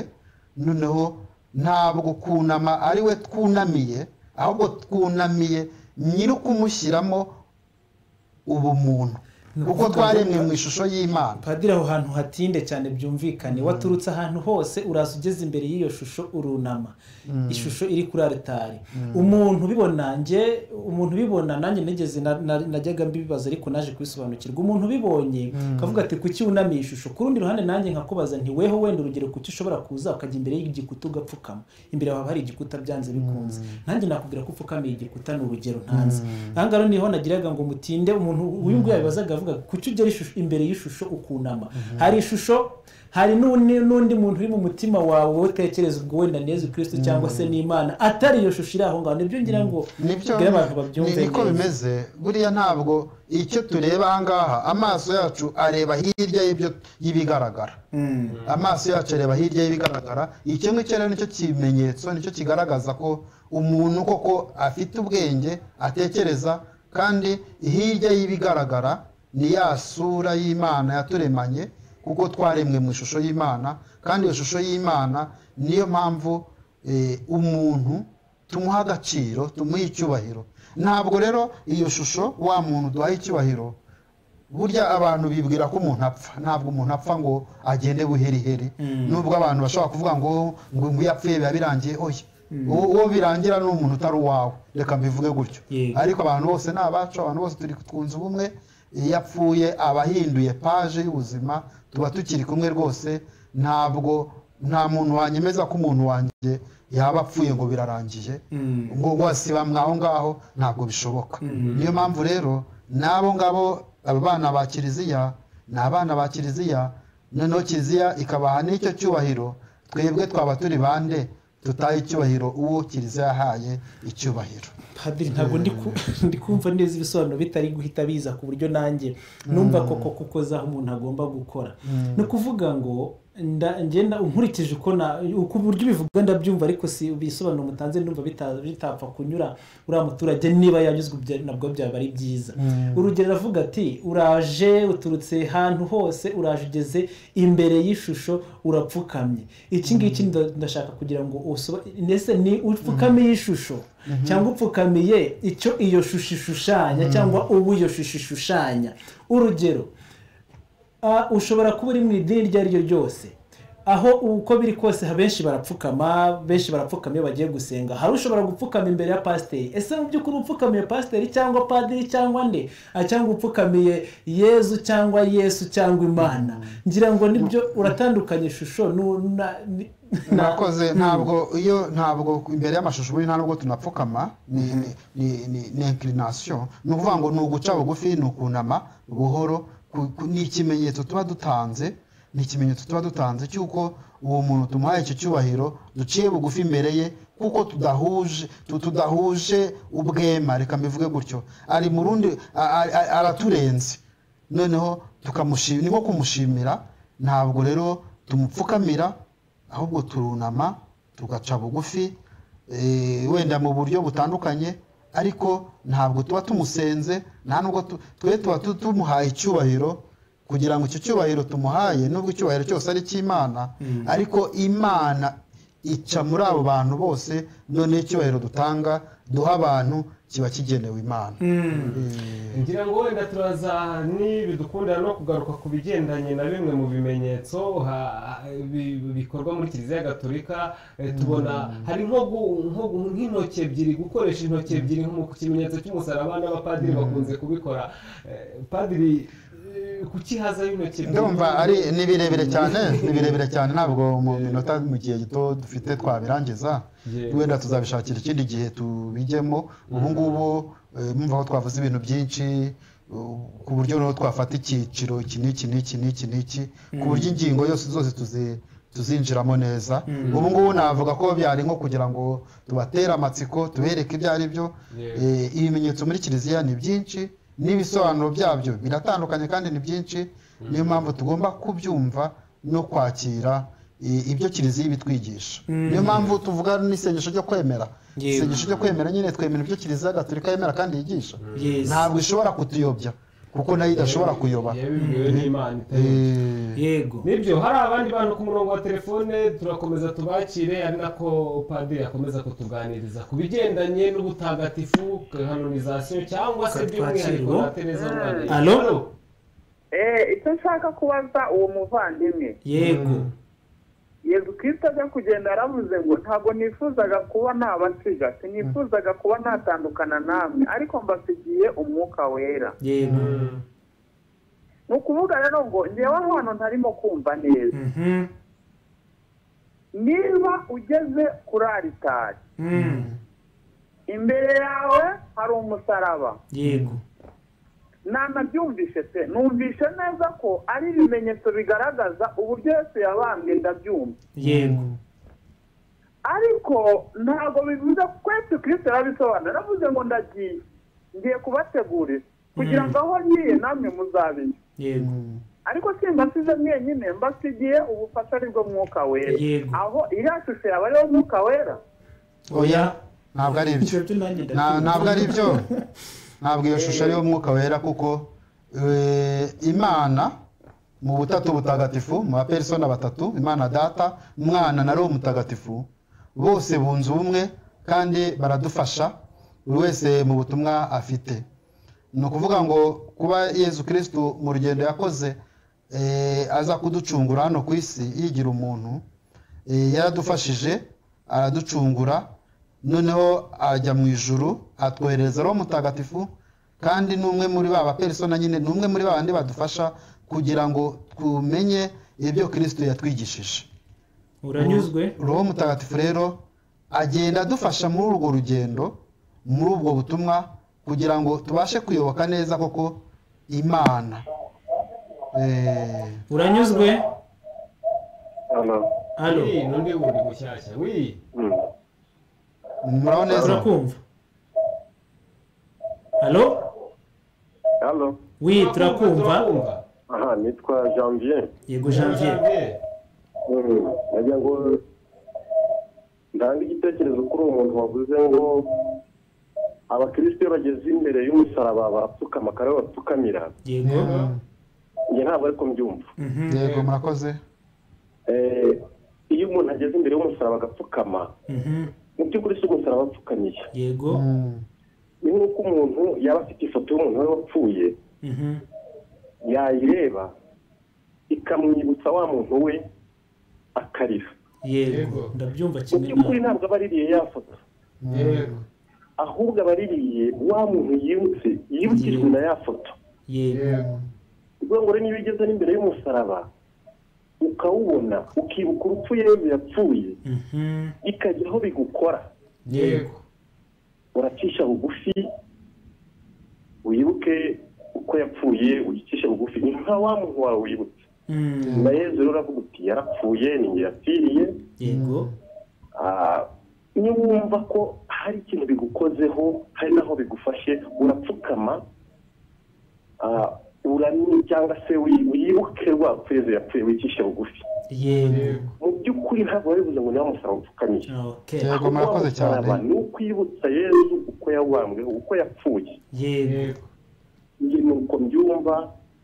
noneho ntabwo kunama ari we twunamiye ahubwo twunamiye nyiri ukumushyiramo ubumuntu
Ni
kuko
ukuvuga
twaremwe
ngo-
mu ishusho y'imana
padiri aho hantu hatinde cyane byumvikane waturutse ahantu hose uraza ugeze imbere y'iyo shusho urunama ishusho iri kuri aritari umuntu ubibona njye umuntu ubibona nanjye nigeze na- na- najyaga mbibaza ariko naje kubisobanukirwa umuntu ubibonye akavuga ati kuki wunamiye ishusho ku rundi ruhande nanjye nkakubaza nti weho wenda urugero kuki ushobora kuza ukajya imbere y'igikuta ugapfukama imbere haba hari igikuta byanze bikunze nanjye nakubwira ko upfukamiye igikuta ni urugero ntanze aha ngaha niho nagiraga ngo mutinde umuntu uyu nguyu yabibazaga yavugaga kuki ugera ishusho- imbere y'ishusho ukunama hari ishusho hari n'undi n'undi muntu uri mu mutima wawe wowe utekereza ubwo wenda ni yezu kirisito cyangwa se n'imana atari iyo shusho iri aho ngaho nibyo ngira ngo
nibyo
mbwira abantu babyumve
ni- niko
neza.
bimeze buriya ntabwo icyo tureba ahangaha amaso yacu areba hirya y'ibyo y'ibigaragara amaso yacu areba hirya y'ibigaragara icyo ngicyo rero nicyo kimenyetso nicyo kigaragaza ko umuntu koko afite ubwenge atekereza kandi hirya y'ibigaragara ni ya sura y'imana yaturemanye kuko twaremwe mu ishusho y'imana kandi iyo shusho y'imana niyo mpamvu eh, umuntu tumuha agaciro tumuhe icyubahiro ntabwo rero iyo shusho wa muntu duhaye icyubahiro burya abantu bibwira ko umuntu apfa ntabwo umuntu apfa ngo agende buheriheri nubwo abantu bashobora kuvuga ngo ngo ngo iyo apfuye biba birangiye oya uwo uwo birangira ni umuntu utari uwawe reka mbivuge gutyo
Yego.
ariko abantu bose ni abacu abantu bose turi twunze ubumwe iyo apfuye aba ahinduye paje y'ubuzima tuba tukiri kumwe rwose ntabwo nta muntu wanyemeza ko umuntu wanjye yaba apfuye ngo birarangiye ngo ngo wasibamwe aho ngaho ntabwo bishoboka niyo mpamvu rero n'abo ngabo aba bana ba kiliziya ni abana ba kiliziya noneho kiliziya ikabaha n'icyo cyubahiro twebwe twaba turi bande tutaha icyubahiro uwo kiliziya yahaye icyubahiro
padiri ntabwo ndi ku- ndi kumva neza ibisobanuro bitari guhita biza ku buryo nanjye numva koko kuko zaho umuntu agomba gukora ni ukuvuga ngo nda- ngenda nkurikije uko na uko uburyo ubivuga ndabyumva ariko si ibisobanuro mutanze numva bita- bitapfa kunyura uriya muturage niba yanyuzwe ibyo nabwo byaba ari byiza urugero aravuga ati uraje uturutse ahantu hose uraje ugeze imbere y'ishusho urapfukamye iki ngiki nda- ndashaka kugira ngo usoba- mbese ni upfukamiye ishusho cyangwa upfukamiye icyo iyo shusho ishushanya cyangwa ubu iyo shusho ishushanya urugero Ah, ushobora kuba uri mu idini iryo ari ryo ryose aho uko biri kose ha- benshi barapfukama benshi barapfukama iyo bagiye gusenga hari ushobora gupfukama imbere ya pasiteri ese mu by'ukuri upfukamiye pasiteri cyangwa padiri cyangwa nde Ah, cyangwa upfukamiye yezu cyangwa yesu cyangwa imana ngira ngo nibyo uratandukanya ishusho nu- na- ni- na-
murakoze ntabwo iyo ntabwo imbere y'amashusho ubundi nta nubwo tunapfukama ni ni- ni- ni- ni inkirinasiyo ni ukuvuga ngo ni uguca bugufi ni ukunama buhoro ku- ku- ni ikimenyetso tuba dutanze ni ikimenyetso tuba dutanze cy'uko uwo muntu tumuhaye icyo cyubahiro duciye bugufi imbere ye kuko tudahuje tu- tudahuje ubwema reka mbivuge gutyo ari mu rundi a- a- a- araturenze noneho tukamushimira ni nko kumushimira ntabwo rero tumupfukamira ahubwo turunama tugaca bugufi eh, wenda mu buryo butandukanye ariko ntabwo tuba tumusenze nta nubwo tu- twe tuba tu- tumuhaye icyubahiro kugira ngo icyo cyubahiro tumuhaye nubwo icyubahiro cyose ari icy'imana ariko imana ica muri abo bantu bose noneho icyubahiro dutanga duha abantu kiba kigenewe imana
ngira ngo wenda turaza nibidukundira no kugaruka ku bigendanye na bimwe mu bimenyetso ha- bi- bikorwa muri kiliziya gatolika eh, tubona hari nko gu- nko gu- nk'intoki ebyiri gukoresha intoki ebyiri nko ku kimenyetso cy'umusaraba n'abapadiri bakunze kubikora Eh, padiri eh, kuki haza y'intoki ebyiri
ndumva ari ni birebire cyane ni birebire cyane ntabwo mu minota mu gihe gito dufite twabirangiza
Yego.
wenda tuzabishakira ikindi gihe tubijyemo ubu ngubu eh, mumva ko twavuze ibintu byinshi uh, ku buryo noneho twafata icyiciro iki n'iki n'iki n'iki n'iki ku buryo ingingo yose zose tuzi- tuzinjiramo neza ubu ngubu navuga ko byari nko kugira ngo tubatere amatsiko tubereke ibyo ari byo
Yego.
Eh, ibimenyetso muri kiliziya ni byinshi n'ibisobanuro byabyo biratandukanye kandi ni byinshi niyo mpamvu tugomba kubyumva no kwakira i- ibyo kiliziya ibitwigisha niyo mpamvu tuvuga n'isengesho ryo kwemera
Yego.
isengesho ryo kwemera nyine twemera ibyo kiliziya gatolika yemera kandi yigisha
Yes.
ntabwo ishobora kutuyobya kuko nayo idashobora kuyoba
yabibwiwe n'imana itari
Eh,
yego
nibyo hari abandi bantu ku murongo wa telefone turakomeza tubakire ari nako padiri akomeza kutuganiriza ku bigendanye n'ubutagatifu kanonizasiyo cyangwa se by'umwihariko na tereza rwanda
Alo?
Eh, icyo nshaka kubaza uwo muvandimwe
yego
yezu kirisito ajya kugenda yaravuze ngo ntabwo nifuzaga kuba nabasiga sinifuzaga kuba natandukana namwe ariko mbasigiye umwuka wera
yego
ni ukuvuga rero ngo ngewe aho hantu ntarimo kumva neza
Mhm.
niba ugeze kuri aritari
Mm.
imbere yawe hari umusaraba
yego
nanabyumvishe pe numvishe neza ko ari ibimenyetso bigaragaza uburyo yose yabambwe ndabyumva
yego
ariko ntabwo bivuze ko kwese kirisito yarabisobanura navuze ngo ndagiye ngiye kubategurira kugira ngo aho ngiye namwe muzabimenya
yego
ariko simba asize mwenyine mbasigiye ubufasha ari bwo mwuka wera
Yego.
aho iriya shusho yaba ariyo mwuka wera
oya ntabwo ari ibyo Na- ntabwo ari byo ntabwo iyo shusho ariyo mwuka wera kuko eh, imana mu butatu butagatifu mu baperisona batatu imana data umwana na roho mutagatifu bose bunze ubumwe kandi baradufasha buri wese mu butumwa afite ni ukuvuga ngo kuba yezu kirisitu mu rugendo yakoze eh, aza kuducungura hano ku isi yigira umuntu eh, yaradufashije araducungura noneho ajya mu ijuru atwohereza roho mutagatifu kandi ni umwe muri ba baperisona nyine ni umwe muri ba bandi badufasha kugira ngo tumenye ibyo kirisito yatwigishije
uranyuzwe
roho mutagatifu rero agenda adufasha muri urwo rugendo muri ubwo butumwa kugira ngo tubashe kuyoboka neza koko imana Eh,
uranyuzwe
hano
hano
Wi, n'undi wundi mushyashya wi
muraho neza
turakumva halo
hano
wi turakumva
aha nitwa janvier
yego janvier
Mm, nagira ngo ntange igitekerezo kuri uwo muntu wavuze ngo abakristo iyo bageze imbere y'umusaraba barapfukama kandi bapfukamira
yego
njye ntabwo ariko mbyumva
Mhm.
yego murakoze
Eh, iyo umuntu ageze imbere y'umusaraba agapfukama
Mhm.
mu by'ukuri si umusaraba apfukamiye
yego
Mm.
ni nk'uko umuntu yaba afite ifoto y'umuntu wari wapfuye
Mhm.
yayireba ikamwibutsa wa muntu we akarira
yego ndabyumva
mu
kimwe
by'ukuri
nawe
ntabwo aba aririye ya foto
yego
ahubwo aba aririye wa muntu yibutse yibukijwe na ya foto
yego
yego
ni ukuvuga ngo rero niba ugeze n'imbere y'umusaraba ukawubona ukibuka urupfu yezu yapfuye
Mhm.
ikajya aho bigukora
yego
uracisha bugufi wibuke uko yapfuye uyicisha bugufi ni nka wa muntu wawe wibutse
Mm.
na yezu rero uravuga uti yarapfuye ni njye yapfiriye
yego
Ah, niba wumva ko hari ikintu bigukozeho hari n'aho bigufashe urapfukama ah, urani cyangwa se wi- wibuke rwa rwapfeze yapfuye wicishe bugufi
yego
mu by'ukuri ntabwo bivuze ngo niba umusaraba upfukamye
okay
yego murakoze cyane
ni ukwibutsa yezu uko yawambwe uko yapfuye
yego
yego
njye nuko mbyumva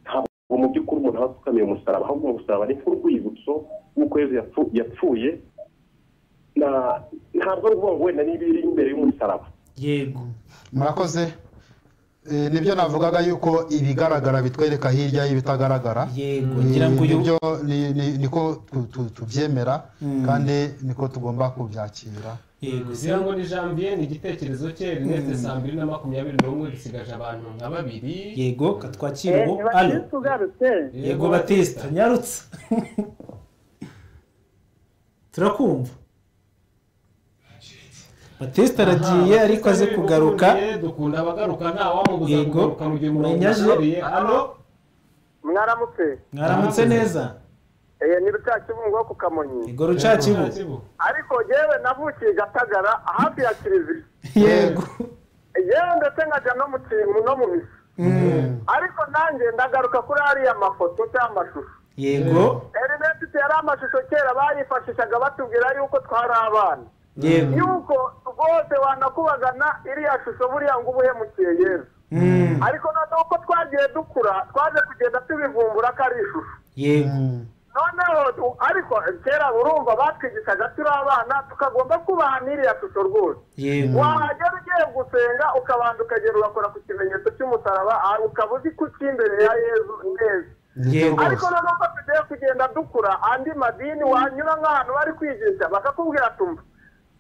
ntabwo mu by'ukuri umuntu aba apfukamiye umusaraba ahubwo umusaraba ni nk'urwibutso nk'uko yezu yapfu- yapfuye Na- ntabwo ari ukuvuga ngo wenda n'ibiri imbere y'umusaraba
yego
murakoze Eh, nibyo navugaga yuko ibigaragara bitwereka hirya y'ibitagaragara
yego
Eh,
ngira ngo uyu
nibyo ni- ni- niko tu- tu- tubyemera kandi niko tugomba kubyakira
yego se
kugira ngo ni janvier ni igitekerezo cye rinete saa mbiri na makumyabiri n'umwe dusigaje abantu nka babiri
yego katwakira ubu hano
ntibakirisi ugarutse
yego batista nyarutse turakumva batista aragiye
Aha,
ariko aze
Batista ni
kugaruka
ubuvugiye, dukunda abagaruka nta wamubuza
Yego.
kugaruka mu gihe umuntu
Menyaje.
amugaruye hano
mwaramutse
mwaramutse neza
Eh, ni rutakibungo ku kamonyi
yego rucakibu
ariko yewe navukiye gatagara hafi ya kiliziya
yego
yewe ndetse nkajya no mu kintu no mu misa ariko nanjye ndagaruka kuri ariya mafoto cyangwa amashusho
yego
erinete yari amashusho kera bayifashishaga batubwira yuko twari abana
yego
yuko rwose wanakubagana iriya shusho buriya ngo ubuhemukiye yezu
Mm,
ariko noneho uko twagiye dukura twaje kugenda tubivumbura ko ari ishusho
yego
noneho tu- ariko kera urumva batwigishaga turi abana tukagomba kubaha n'iriya shusho rwose
yego
wahagera ugiye gusenga ukabanza ukagera ugakora ku kimenyetso cy'umusaraba ah, ukaba uzi ko icy'imbere ya yezu neza
nibyo
Yego.
ariko
rwose
noneho uko tugiye kugenda dukura andi madini wanyura nk'ahantu bari kwigisha bakakubwira tumva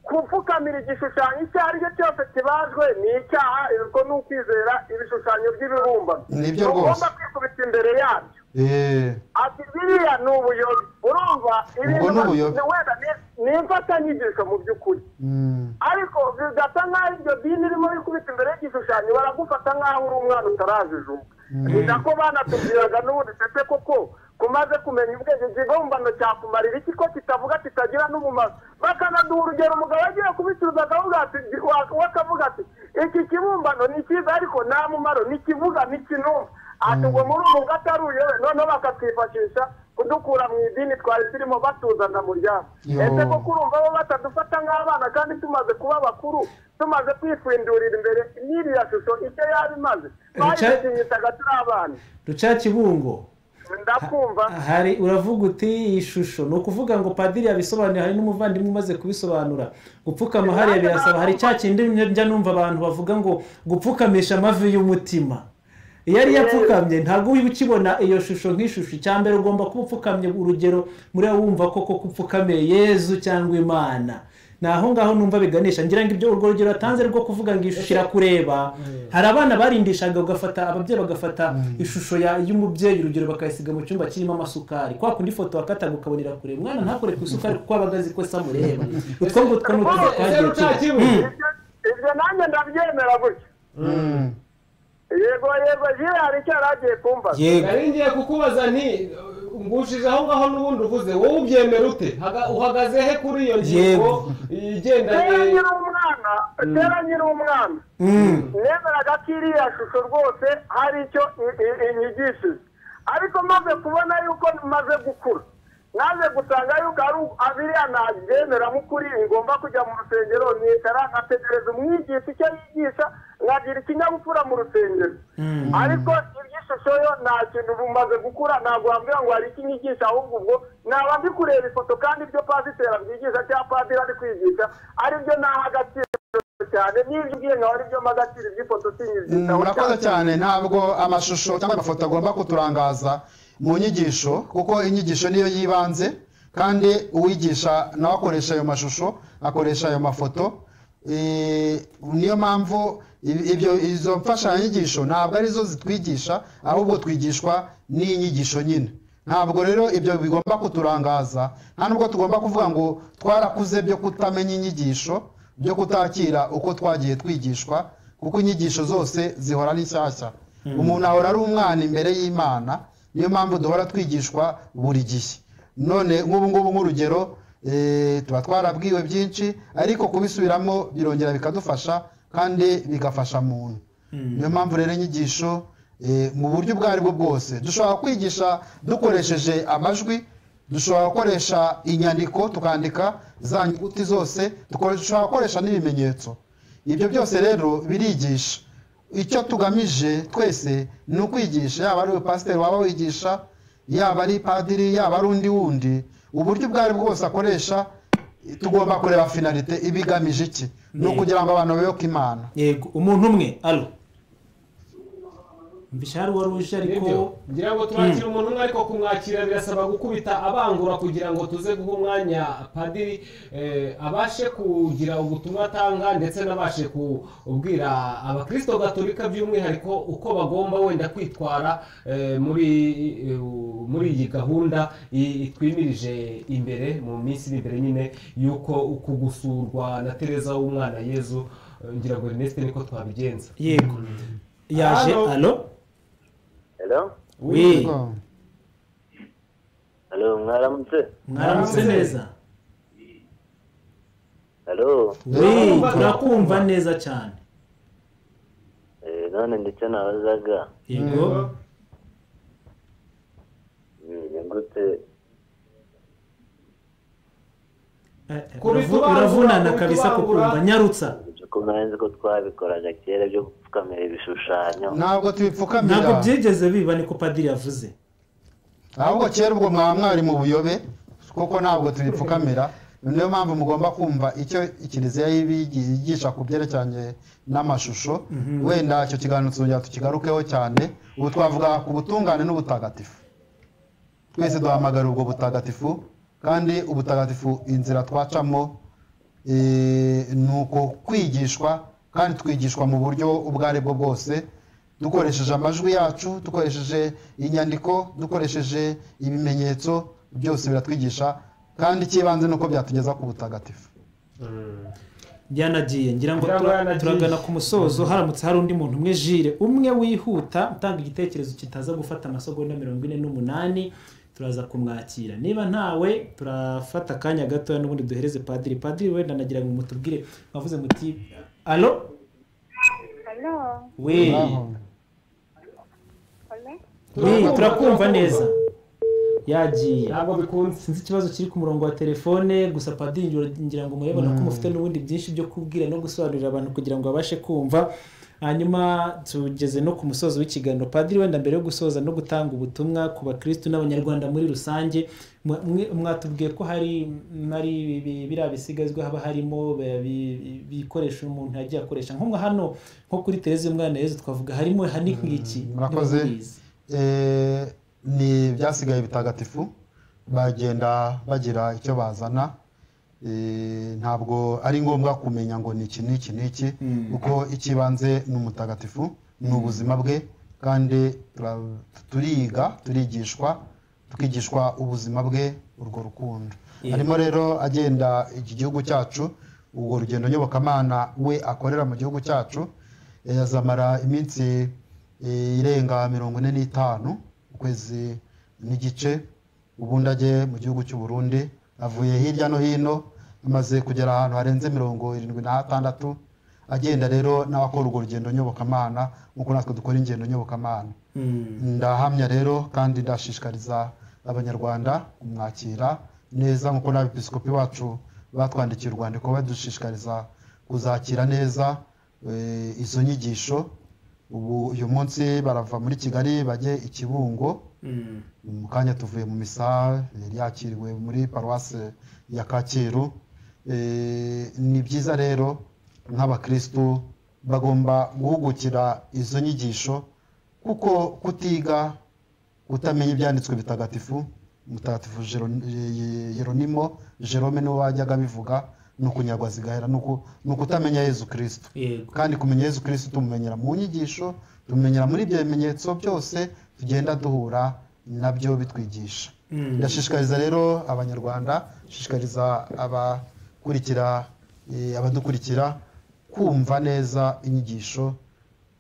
gupfukamira igishushanyo icyo ari cyo cyose kibajwe ni icyaha ubwo ni ukwizera ibishushanyo by'ibibumbano
Nibyo rwose.
ugomba kwikubita imbere yabyo
Eh,
ati biriya ni ubuyobe urumva ibintu
ni ubuyobe.
wenda ni- ni imfatanyigisho mu by'ukuri
mm,
ariko bigasa nk'aho iryo dini ririmo rikubita imbere y'igishushanyo baragufata nk'aho uri umwana utarajijuka ni nako banatubwiraga n'ubundi sete koko kumaze kumenya ubwenge ikigombano cyakumarira iki ko kitavuga kitagira n'umumaro bakanaduha urugero umugabo agiye kubicuruza akavuga ati we akavuga ati iki kibumbano ni cyiza ariko nta mumaro ntikivuga ntikinumva ati ubwo muri ubu bwo atari uyobe noneho bakatwifashisha kudukura mu idini twari turimo batuzana mu ryama
Yo.
ese koko urumva bo batadufata nk'abana kandi tumaze kuba abakuru tumaze kwifindurira imbere n'iriya shusho icyo yaba imaze bayishimishaga turi abana
rucakibungo
ndakumva
hari uravuga uti iyi shusho ni ukuvuga ngo padiri yabisobanuye hari n'umuvandimwe umaze kubisobanura gupfukama hariya birasaba hari cya kindi njya numva abantu bavuga ngo gupfukamisha amavi y'umutima iyo ari yapfukamye ntabwo uba ukibona iyo shusho nk'ishusho icya mbere ugomba kuba upfukamye urugero muri wowe wumva koko ko upfukamiye yezu cyangwa imana ni aho ngaho numva biganisha ngira ngo ibyo urwo rugero atanze rwo kuvuga ngo ishusho irakureba hari abana barindishaga ugafata ababyeyi bagafata ishusho ya- y'umubyeyi urugero bakayisiga mu cyumba kirimo amasukari kwa kundi ifoto wakataga ukabona irakureba umwana ntakore ku isukari kuko aba azi ko se amureba utwo ngutwo ni utuzi twagiye tuba Mm.
ibyo nanjye ndabyemera gutya yego yego jire hari icyo yari agiye kumbaza
Yego.
nari ngiye kukubaza nti ngushije aho ngaho n'ubundi uvuze wowe ubyemera ute Haga- uhagaze he kuri iyo ngingo
Yego.
igendanye
kera nkiri umwana kera nkiri umwana
Mm.
nemeraga ko iriya shusho rwose hari icyo i- i- inyigishije ariko maze kubona yuko maze gukura naje gusanga yuko ari abiriya nabyemera nk'ukuri ngomba kujya mu rusengero nicara nkategereza umwigisha icyo yigisha nkagira ikinyabupfura mu rusengero ariko iby'ishusho yo nta kintu bumaze gukura ntabwo wambwira ngo hari ikinyigisha ahubwo ubwo naba ndi kureba ifoto kandi ibyo pasiteri abyigisha cyangwa padiri ari kwigisha aribyo naha agaciro cyane n'ibyo ugiye nkawe aribyo mpa agaciro iby'ifoto sinyizita
murakoze cyane ntabwo amashusho cyangwa amafoto agomba kuturangaza mu nyigisho kuko inyigisho niyo yibanze kandi uwigisha nawe akoresha ayo mashusho akoresha ayo mafoto Eh, niyo mpamvu i- ibyo izo mfashanyigisho ntabwo arizo zitwigisha ahubwo twigishwa n'inyigisho nyine ntabwo rero ibyo bigomba kuturangaza nta nubwo tugomba kuvuga ngo twarakuze byo kutamenya inyigisho byo kutakira uko twagiye twigishwa kuko inyigisho zose zihora ari nshyashya umuntu ahora ari umwana imbere y'imana niyo mpamvu duhora twigishwa buri gihe none nk'ubu ngubu nk'urugero eh, tuba twarabwiwe byinshi ariko kubisubiramo birongera bikadufasha kandi bigafasha muntu niyo mpamvu rero inyigisho eh, mu buryo ubwo ari bwo bwose dushobora kwigisha dukoresheje amajwi dushobora gukoresha inyandiko tukandika za nyuguti zose dukoresha- dushobora gukoresha n'ibimenyetso ibyo byose rero birigisha icyo tugamije twese ni ukwigisha yaba ari pasiteri waba wigisha yaba ari padiri yaba ari undi wundi uburyo ubwo ari bwo bwose akoresha tugomba kureba finalite ibigamije iki ni ukugira ngo abantu bayoboke imana
yego umuntu umwe alo mbisha hari uwari uje ariko
Nibyo. ngira ngo turakire umuntu umwe ariko kumwakira birasaba gukubita abangura kugira ngo tuze guha umwanya padiri eh, abashe kugira ubutumwa atanga ndetse n'abashe kubwira abakirisito gatolika by'umwihariko uko bagomba wenda kwitwara eh, muri eh, muri iyi gahunda i- itwimirije imbere mu minsi iri imbere nyine y'uko uku gusurwa na tereza w'umwana yezu eh, ngira ngo Ernest niko twabigenza
yego yaje
Alo.
alo
Hello?
wi
Hello, mwaramutse?
mwaramutse neza
Hello?
wi turakumva neza cyane
Eh, none ndetse nabazaga
yego
mm, ni gute
Eh,
Kubita
uravu-
ubangura,
uravunana
kubita
kabisa
ubangura.
kukumva nyarutsa
ibyo ko mwanzi ko twabikoraga kera byo gupfukamira ibishushanyo
ntabwo tubipfukamira
ntabwo byigeze biba niko padiri yavuze
ahubwo kera ubwo mwaba mwari mu buyobe kuko ntabwo tubipfukamira niyo mpamvu mugomba kumva icyo kiliziya y'ibigi- yigisha ku byerekeranye n'amashusho
Mhm.
wenda icyo kiganiro tuzongera tukigarukeho cyane ubu twavuga ku butungane n'ubutagatifu twese duhamagara ubwo butagatifu kandi ubutagatifu inzira twacamo eh, ni uko kwigishwa kandi twigishwa mu buryo ubwo ari bwo bwose dukoresheje amajwi yacu dukoresheje inyandiko dukoresheje ibimenyetso byose biratwigisha kandi icy'ibanze ni uko byatugeza ku butagatifu
byanagiye ngira ngo
Ngira ngo
tura-
yanagiye.
turagana ku musozo haramutse hari undi muntu umwe jire umwe wihuta utanga igitekerezo kitaza gufata amasegonda mirongo ine n'umunani turaza kumwakira niba ntawe turafata akanya gatoya n'ubundi duhereze padiri padiri wenda nagira ngo mutubwire mwavuze muti alo
Halo,
we
halo.
we turakumva neza yagiye ntabwo bikunze sinzi ikibazo kiri ku murongo wa telefone gusa padiri ngira ngo murabibona ko mufite n'ubundi byinshi byo kubwira no gusobanurira abantu kugira ngo babashe kumva hanyuma tugeze no ku musozo w'ikiganiro padiri wenda mbere yo gusoza no gutanga ubutumwa ku bakirisitu n'abanyarwanda muri rusange mwa- mwe- mwatubwiye ko hari hari bi- biriya bisigazwa haba harimo bi- bi- bikoresho umuntu yagiye akoresha nko mwa hano nko kuri tereza umwana yezu twavuga harimo hani nk'iki
murakoze Eh, ni ibyasigaye bitagatifu bagenda bagira icyo bazana Eh, ntabwo ari ngombwa kumenya ngo ni iki n'iki n'iki kuko ikibanze ni umutagatifu ni ubuzima bwe kandi tura- turiga turigishwa tukigishwa ubuzima bwe urwo rukundo
Yeah.
harimo rero agenda iki gihugu cyacu urwo rugendo nyobokamana we akorera mu gihugu cyacu yazamara iminsi eh, irenga mirongo ine n'itanu ukwezi n'igice ubundi ajye mu gihugu cy'u Burundi avuye hirya no hino amaze kugera ahantu harenze mirongo irindwi na hatandatu agenda rero nawe akora urwo rugendo nyobokamana nk'uko natwe dukora ingendo nyobokamana ndahamya rero kandi ndashishikariza abanyarwanda kumwakira neza nk'uko n'abepiskopi bacu batwandikiye urwandiko badushishikariza kuzakira neza eh, izo nyigisho ubu uyu munsi barava muri kigali bajye i kibungo mu kanya tuvuye mu misa yari yakiriwe muri paruwase ya kacyiru Eh, ni byiza rero nk'abakirisitu bagomba guhugukira izo nyigisho kuko kutiga utamenya ibyanditswe bitagatifu mutagatifu Jero- Ye- yeronimo jerome niwe wajyaga abivuga ni ukunyagwa zigahera ni uku- ni ukutamenya yezu kirisito
Yego.
kandi kumenya yezu kirisito tumumenyera mu nyigisho tumumenyera muri ibyo bimenyetso byose tugenda duhura nabyo bitwigisha
Mm.
ndashishikariza rero abanyarwanda shishikariza abakurikira eh, abadukurikira kumva neza inyigisho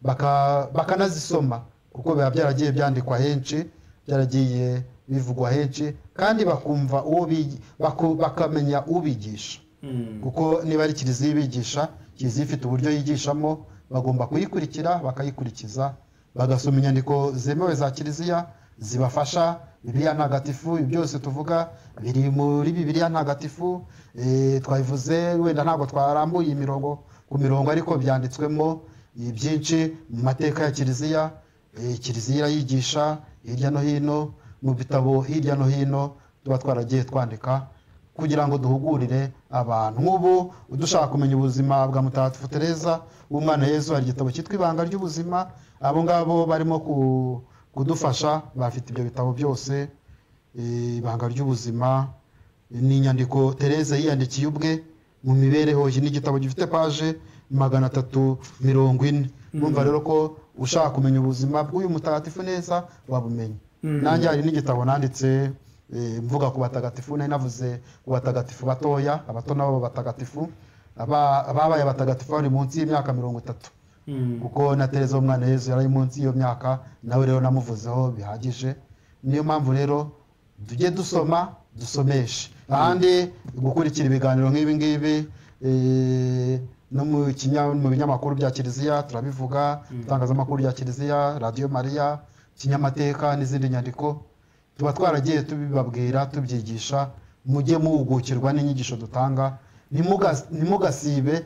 baka- bakanazisoma kuko biba byaragiye byandikwa henshi byaragiye bivugwa henshi kandi bakumva uwo bigi- baku- bakamenya ubigisha kuko niba ari kiliziya ibigisha kiliziya ifite uburyo yigishamo bagomba kuyikurikira bakayikurikiza bagasoma inyandiko zemewe za kiliziya zibafasha bibiliya ntagatifu ibi byose tuvuga biri muri bibiliya ntagatifu eh, twabivuze wenda ntabwo twarambuye imirongo ku mirongo ariko byanditswemo eh, byinshi mu mateka ya kiliziya eh, kiliziya irayigisha hirya no hino mu bitabo hirya no hino tuba twaragiye twandika kugira ngo duhugurire abantu nk'ubu udushaka kumenya ubuzima bwa mutagatifu tereza umwana yezu hari igitabo cyitwa ibanga ry'ubuzima abo ngabo barimo ku- kudufasha bafite ibyo bitabo byose Eh, ibanga ry'ubuzima ni inyandiko tereza yiyandikiye ubwe mu mibereho iki ni igitabo gifite paje magana atatu mirongo ine numva rero ko ushaka kumenya ubuzima bw'uyu mutagatifu neza wabumenya
Mm.
nanjye hari n'igitabo nanditse eh, mvuga ku batagatifu nari navuze ku batagatifu batoya abato nabo batagatifu aba- ababaye abatagatifu bari munsi y'imyaka mirongo itatu kuko na tereza w'umwana yezu yari ari munsi y'iyo myaka nawe rero namuvuzeho bihagije niyo mpamvu rero tujye dusoma dusomeshe ahandi gukurikira ibiganiro nk'ibi ngibi eh, no mu kinya- mu binyamakuru bya kiliziya turabivuga itangazamakuru rya kiliziya radiyo mariya kinyamateka n'izindi nyandiko tuba twaragiye tubibabwira tubyigisha mujye muhugukirwa n'inyigisho dutanga ntimugas- ntimugasibe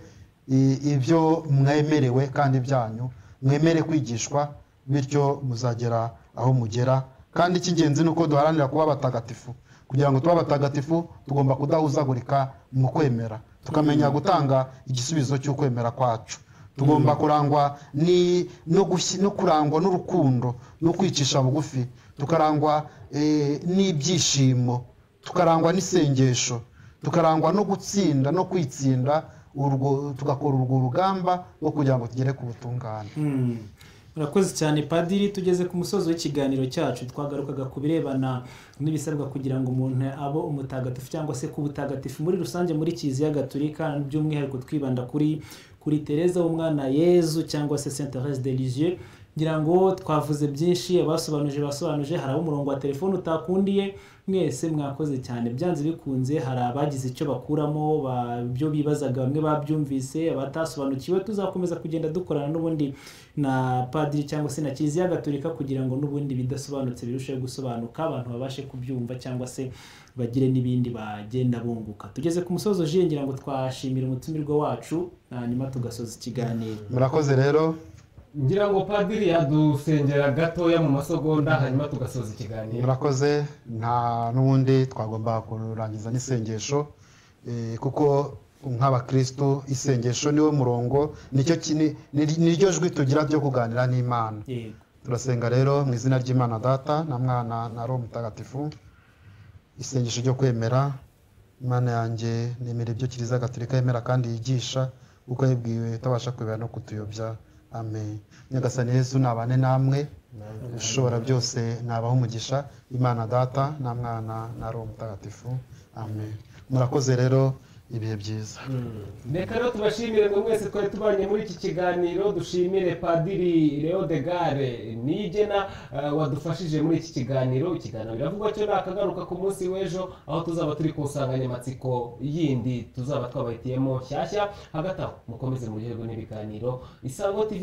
i- ibyo mwemerewe kandi byanyu mwemere kwigishwa bityo muzagera aho mugera kandi icy'ingenzi ni uko duharanira kuba abatagatifu kugira ngo tube abatagatifu tugomba kudahuzagurika mu kwemera tukamenya gutanga igisubizo cy'ukwemera kwacu tugomba kurangwa ni no gushyi- no kurangwa n'urukundo no kwicisha bugufi tukarangwa eh, n'ibyishimo tukarangwa n'isengesho tukarangwa no gutsinda no kwitsinda urwo tugakora urwo rugamba rwo kugira ngo tugere ku butungane
murakoze cyane padiri tugeze ku musozi w'ikiganiro cyacu twagarukaga ku birebana n'ibisabwa kugira ngo umuntu abe umutagatifu cyangwa se ku butagatifu muri rusange muri kiliziya gatolika by'umwihariko twibanda kuri kuri tereza w'umwana yezu cyangwa se saint therese de lisieux ngira ngo twavuze byinshi abasobanuje basobanuje hari abo umurongo wa telefone utakundiye mwese mwakoze cyane byanze bikunze hari abagize icyo bakuramo ba- ibyo bibazaga bamwe babyumvise abatasobanukiwe tuzakomeza kugenda dukorana n'ubundi na padiri cyangwa se na kiliziya gatolika kugira ngo n'ubundi bidasobanutse birusheho gusobanuka abantu babashe kubyumva cyangwa se bagire n'ibindi bagenda bunguka tugeze ku musozi ujiye ngira ngo twashimira umutumirwa wacu hanyuma tugasoza ikiganiro
murakoze rero
ngira ngo padiri yadusengera gatoya mu masogonda hanyuma tugasoza ikiganiro
murakoze nta n'ubundi twagomba kurangiza n'isengesho eh, kuko nk'abakristo isengesho niwo murongo nicyo ki- ni- ni- niryo jwi tugira ryo kuganira n'imana turasenga rero mu izina ry'imana data na mwana na roho mutagatifu isengesho ryo kwemera imana yanjye nemera ibyo kiliziya gatolika yemera kandi yigisha uko yibwiwe itabasha kwibera no kutuyobya amen nyagasani yesu nabane namwe ushobora byose nabaho umugisha imana data na mwana na roho mutagatifu amen murakoze rero ibihe byiza
reka rero tubashimire ngo mwese twari tubanye muri iki kiganiro dushimire padiri leo de gare nigena eh, wadufashije muri iki kiganiro ikiganiro biravugwa cyo nakagaruka ku munsi w'ejo aho tuzaba turi ku nsanganyamatsiko yindi tuzaba twabahitiyemo nshyashya hagati aho mukomeze muryoherwe n'ibiganiro isango tv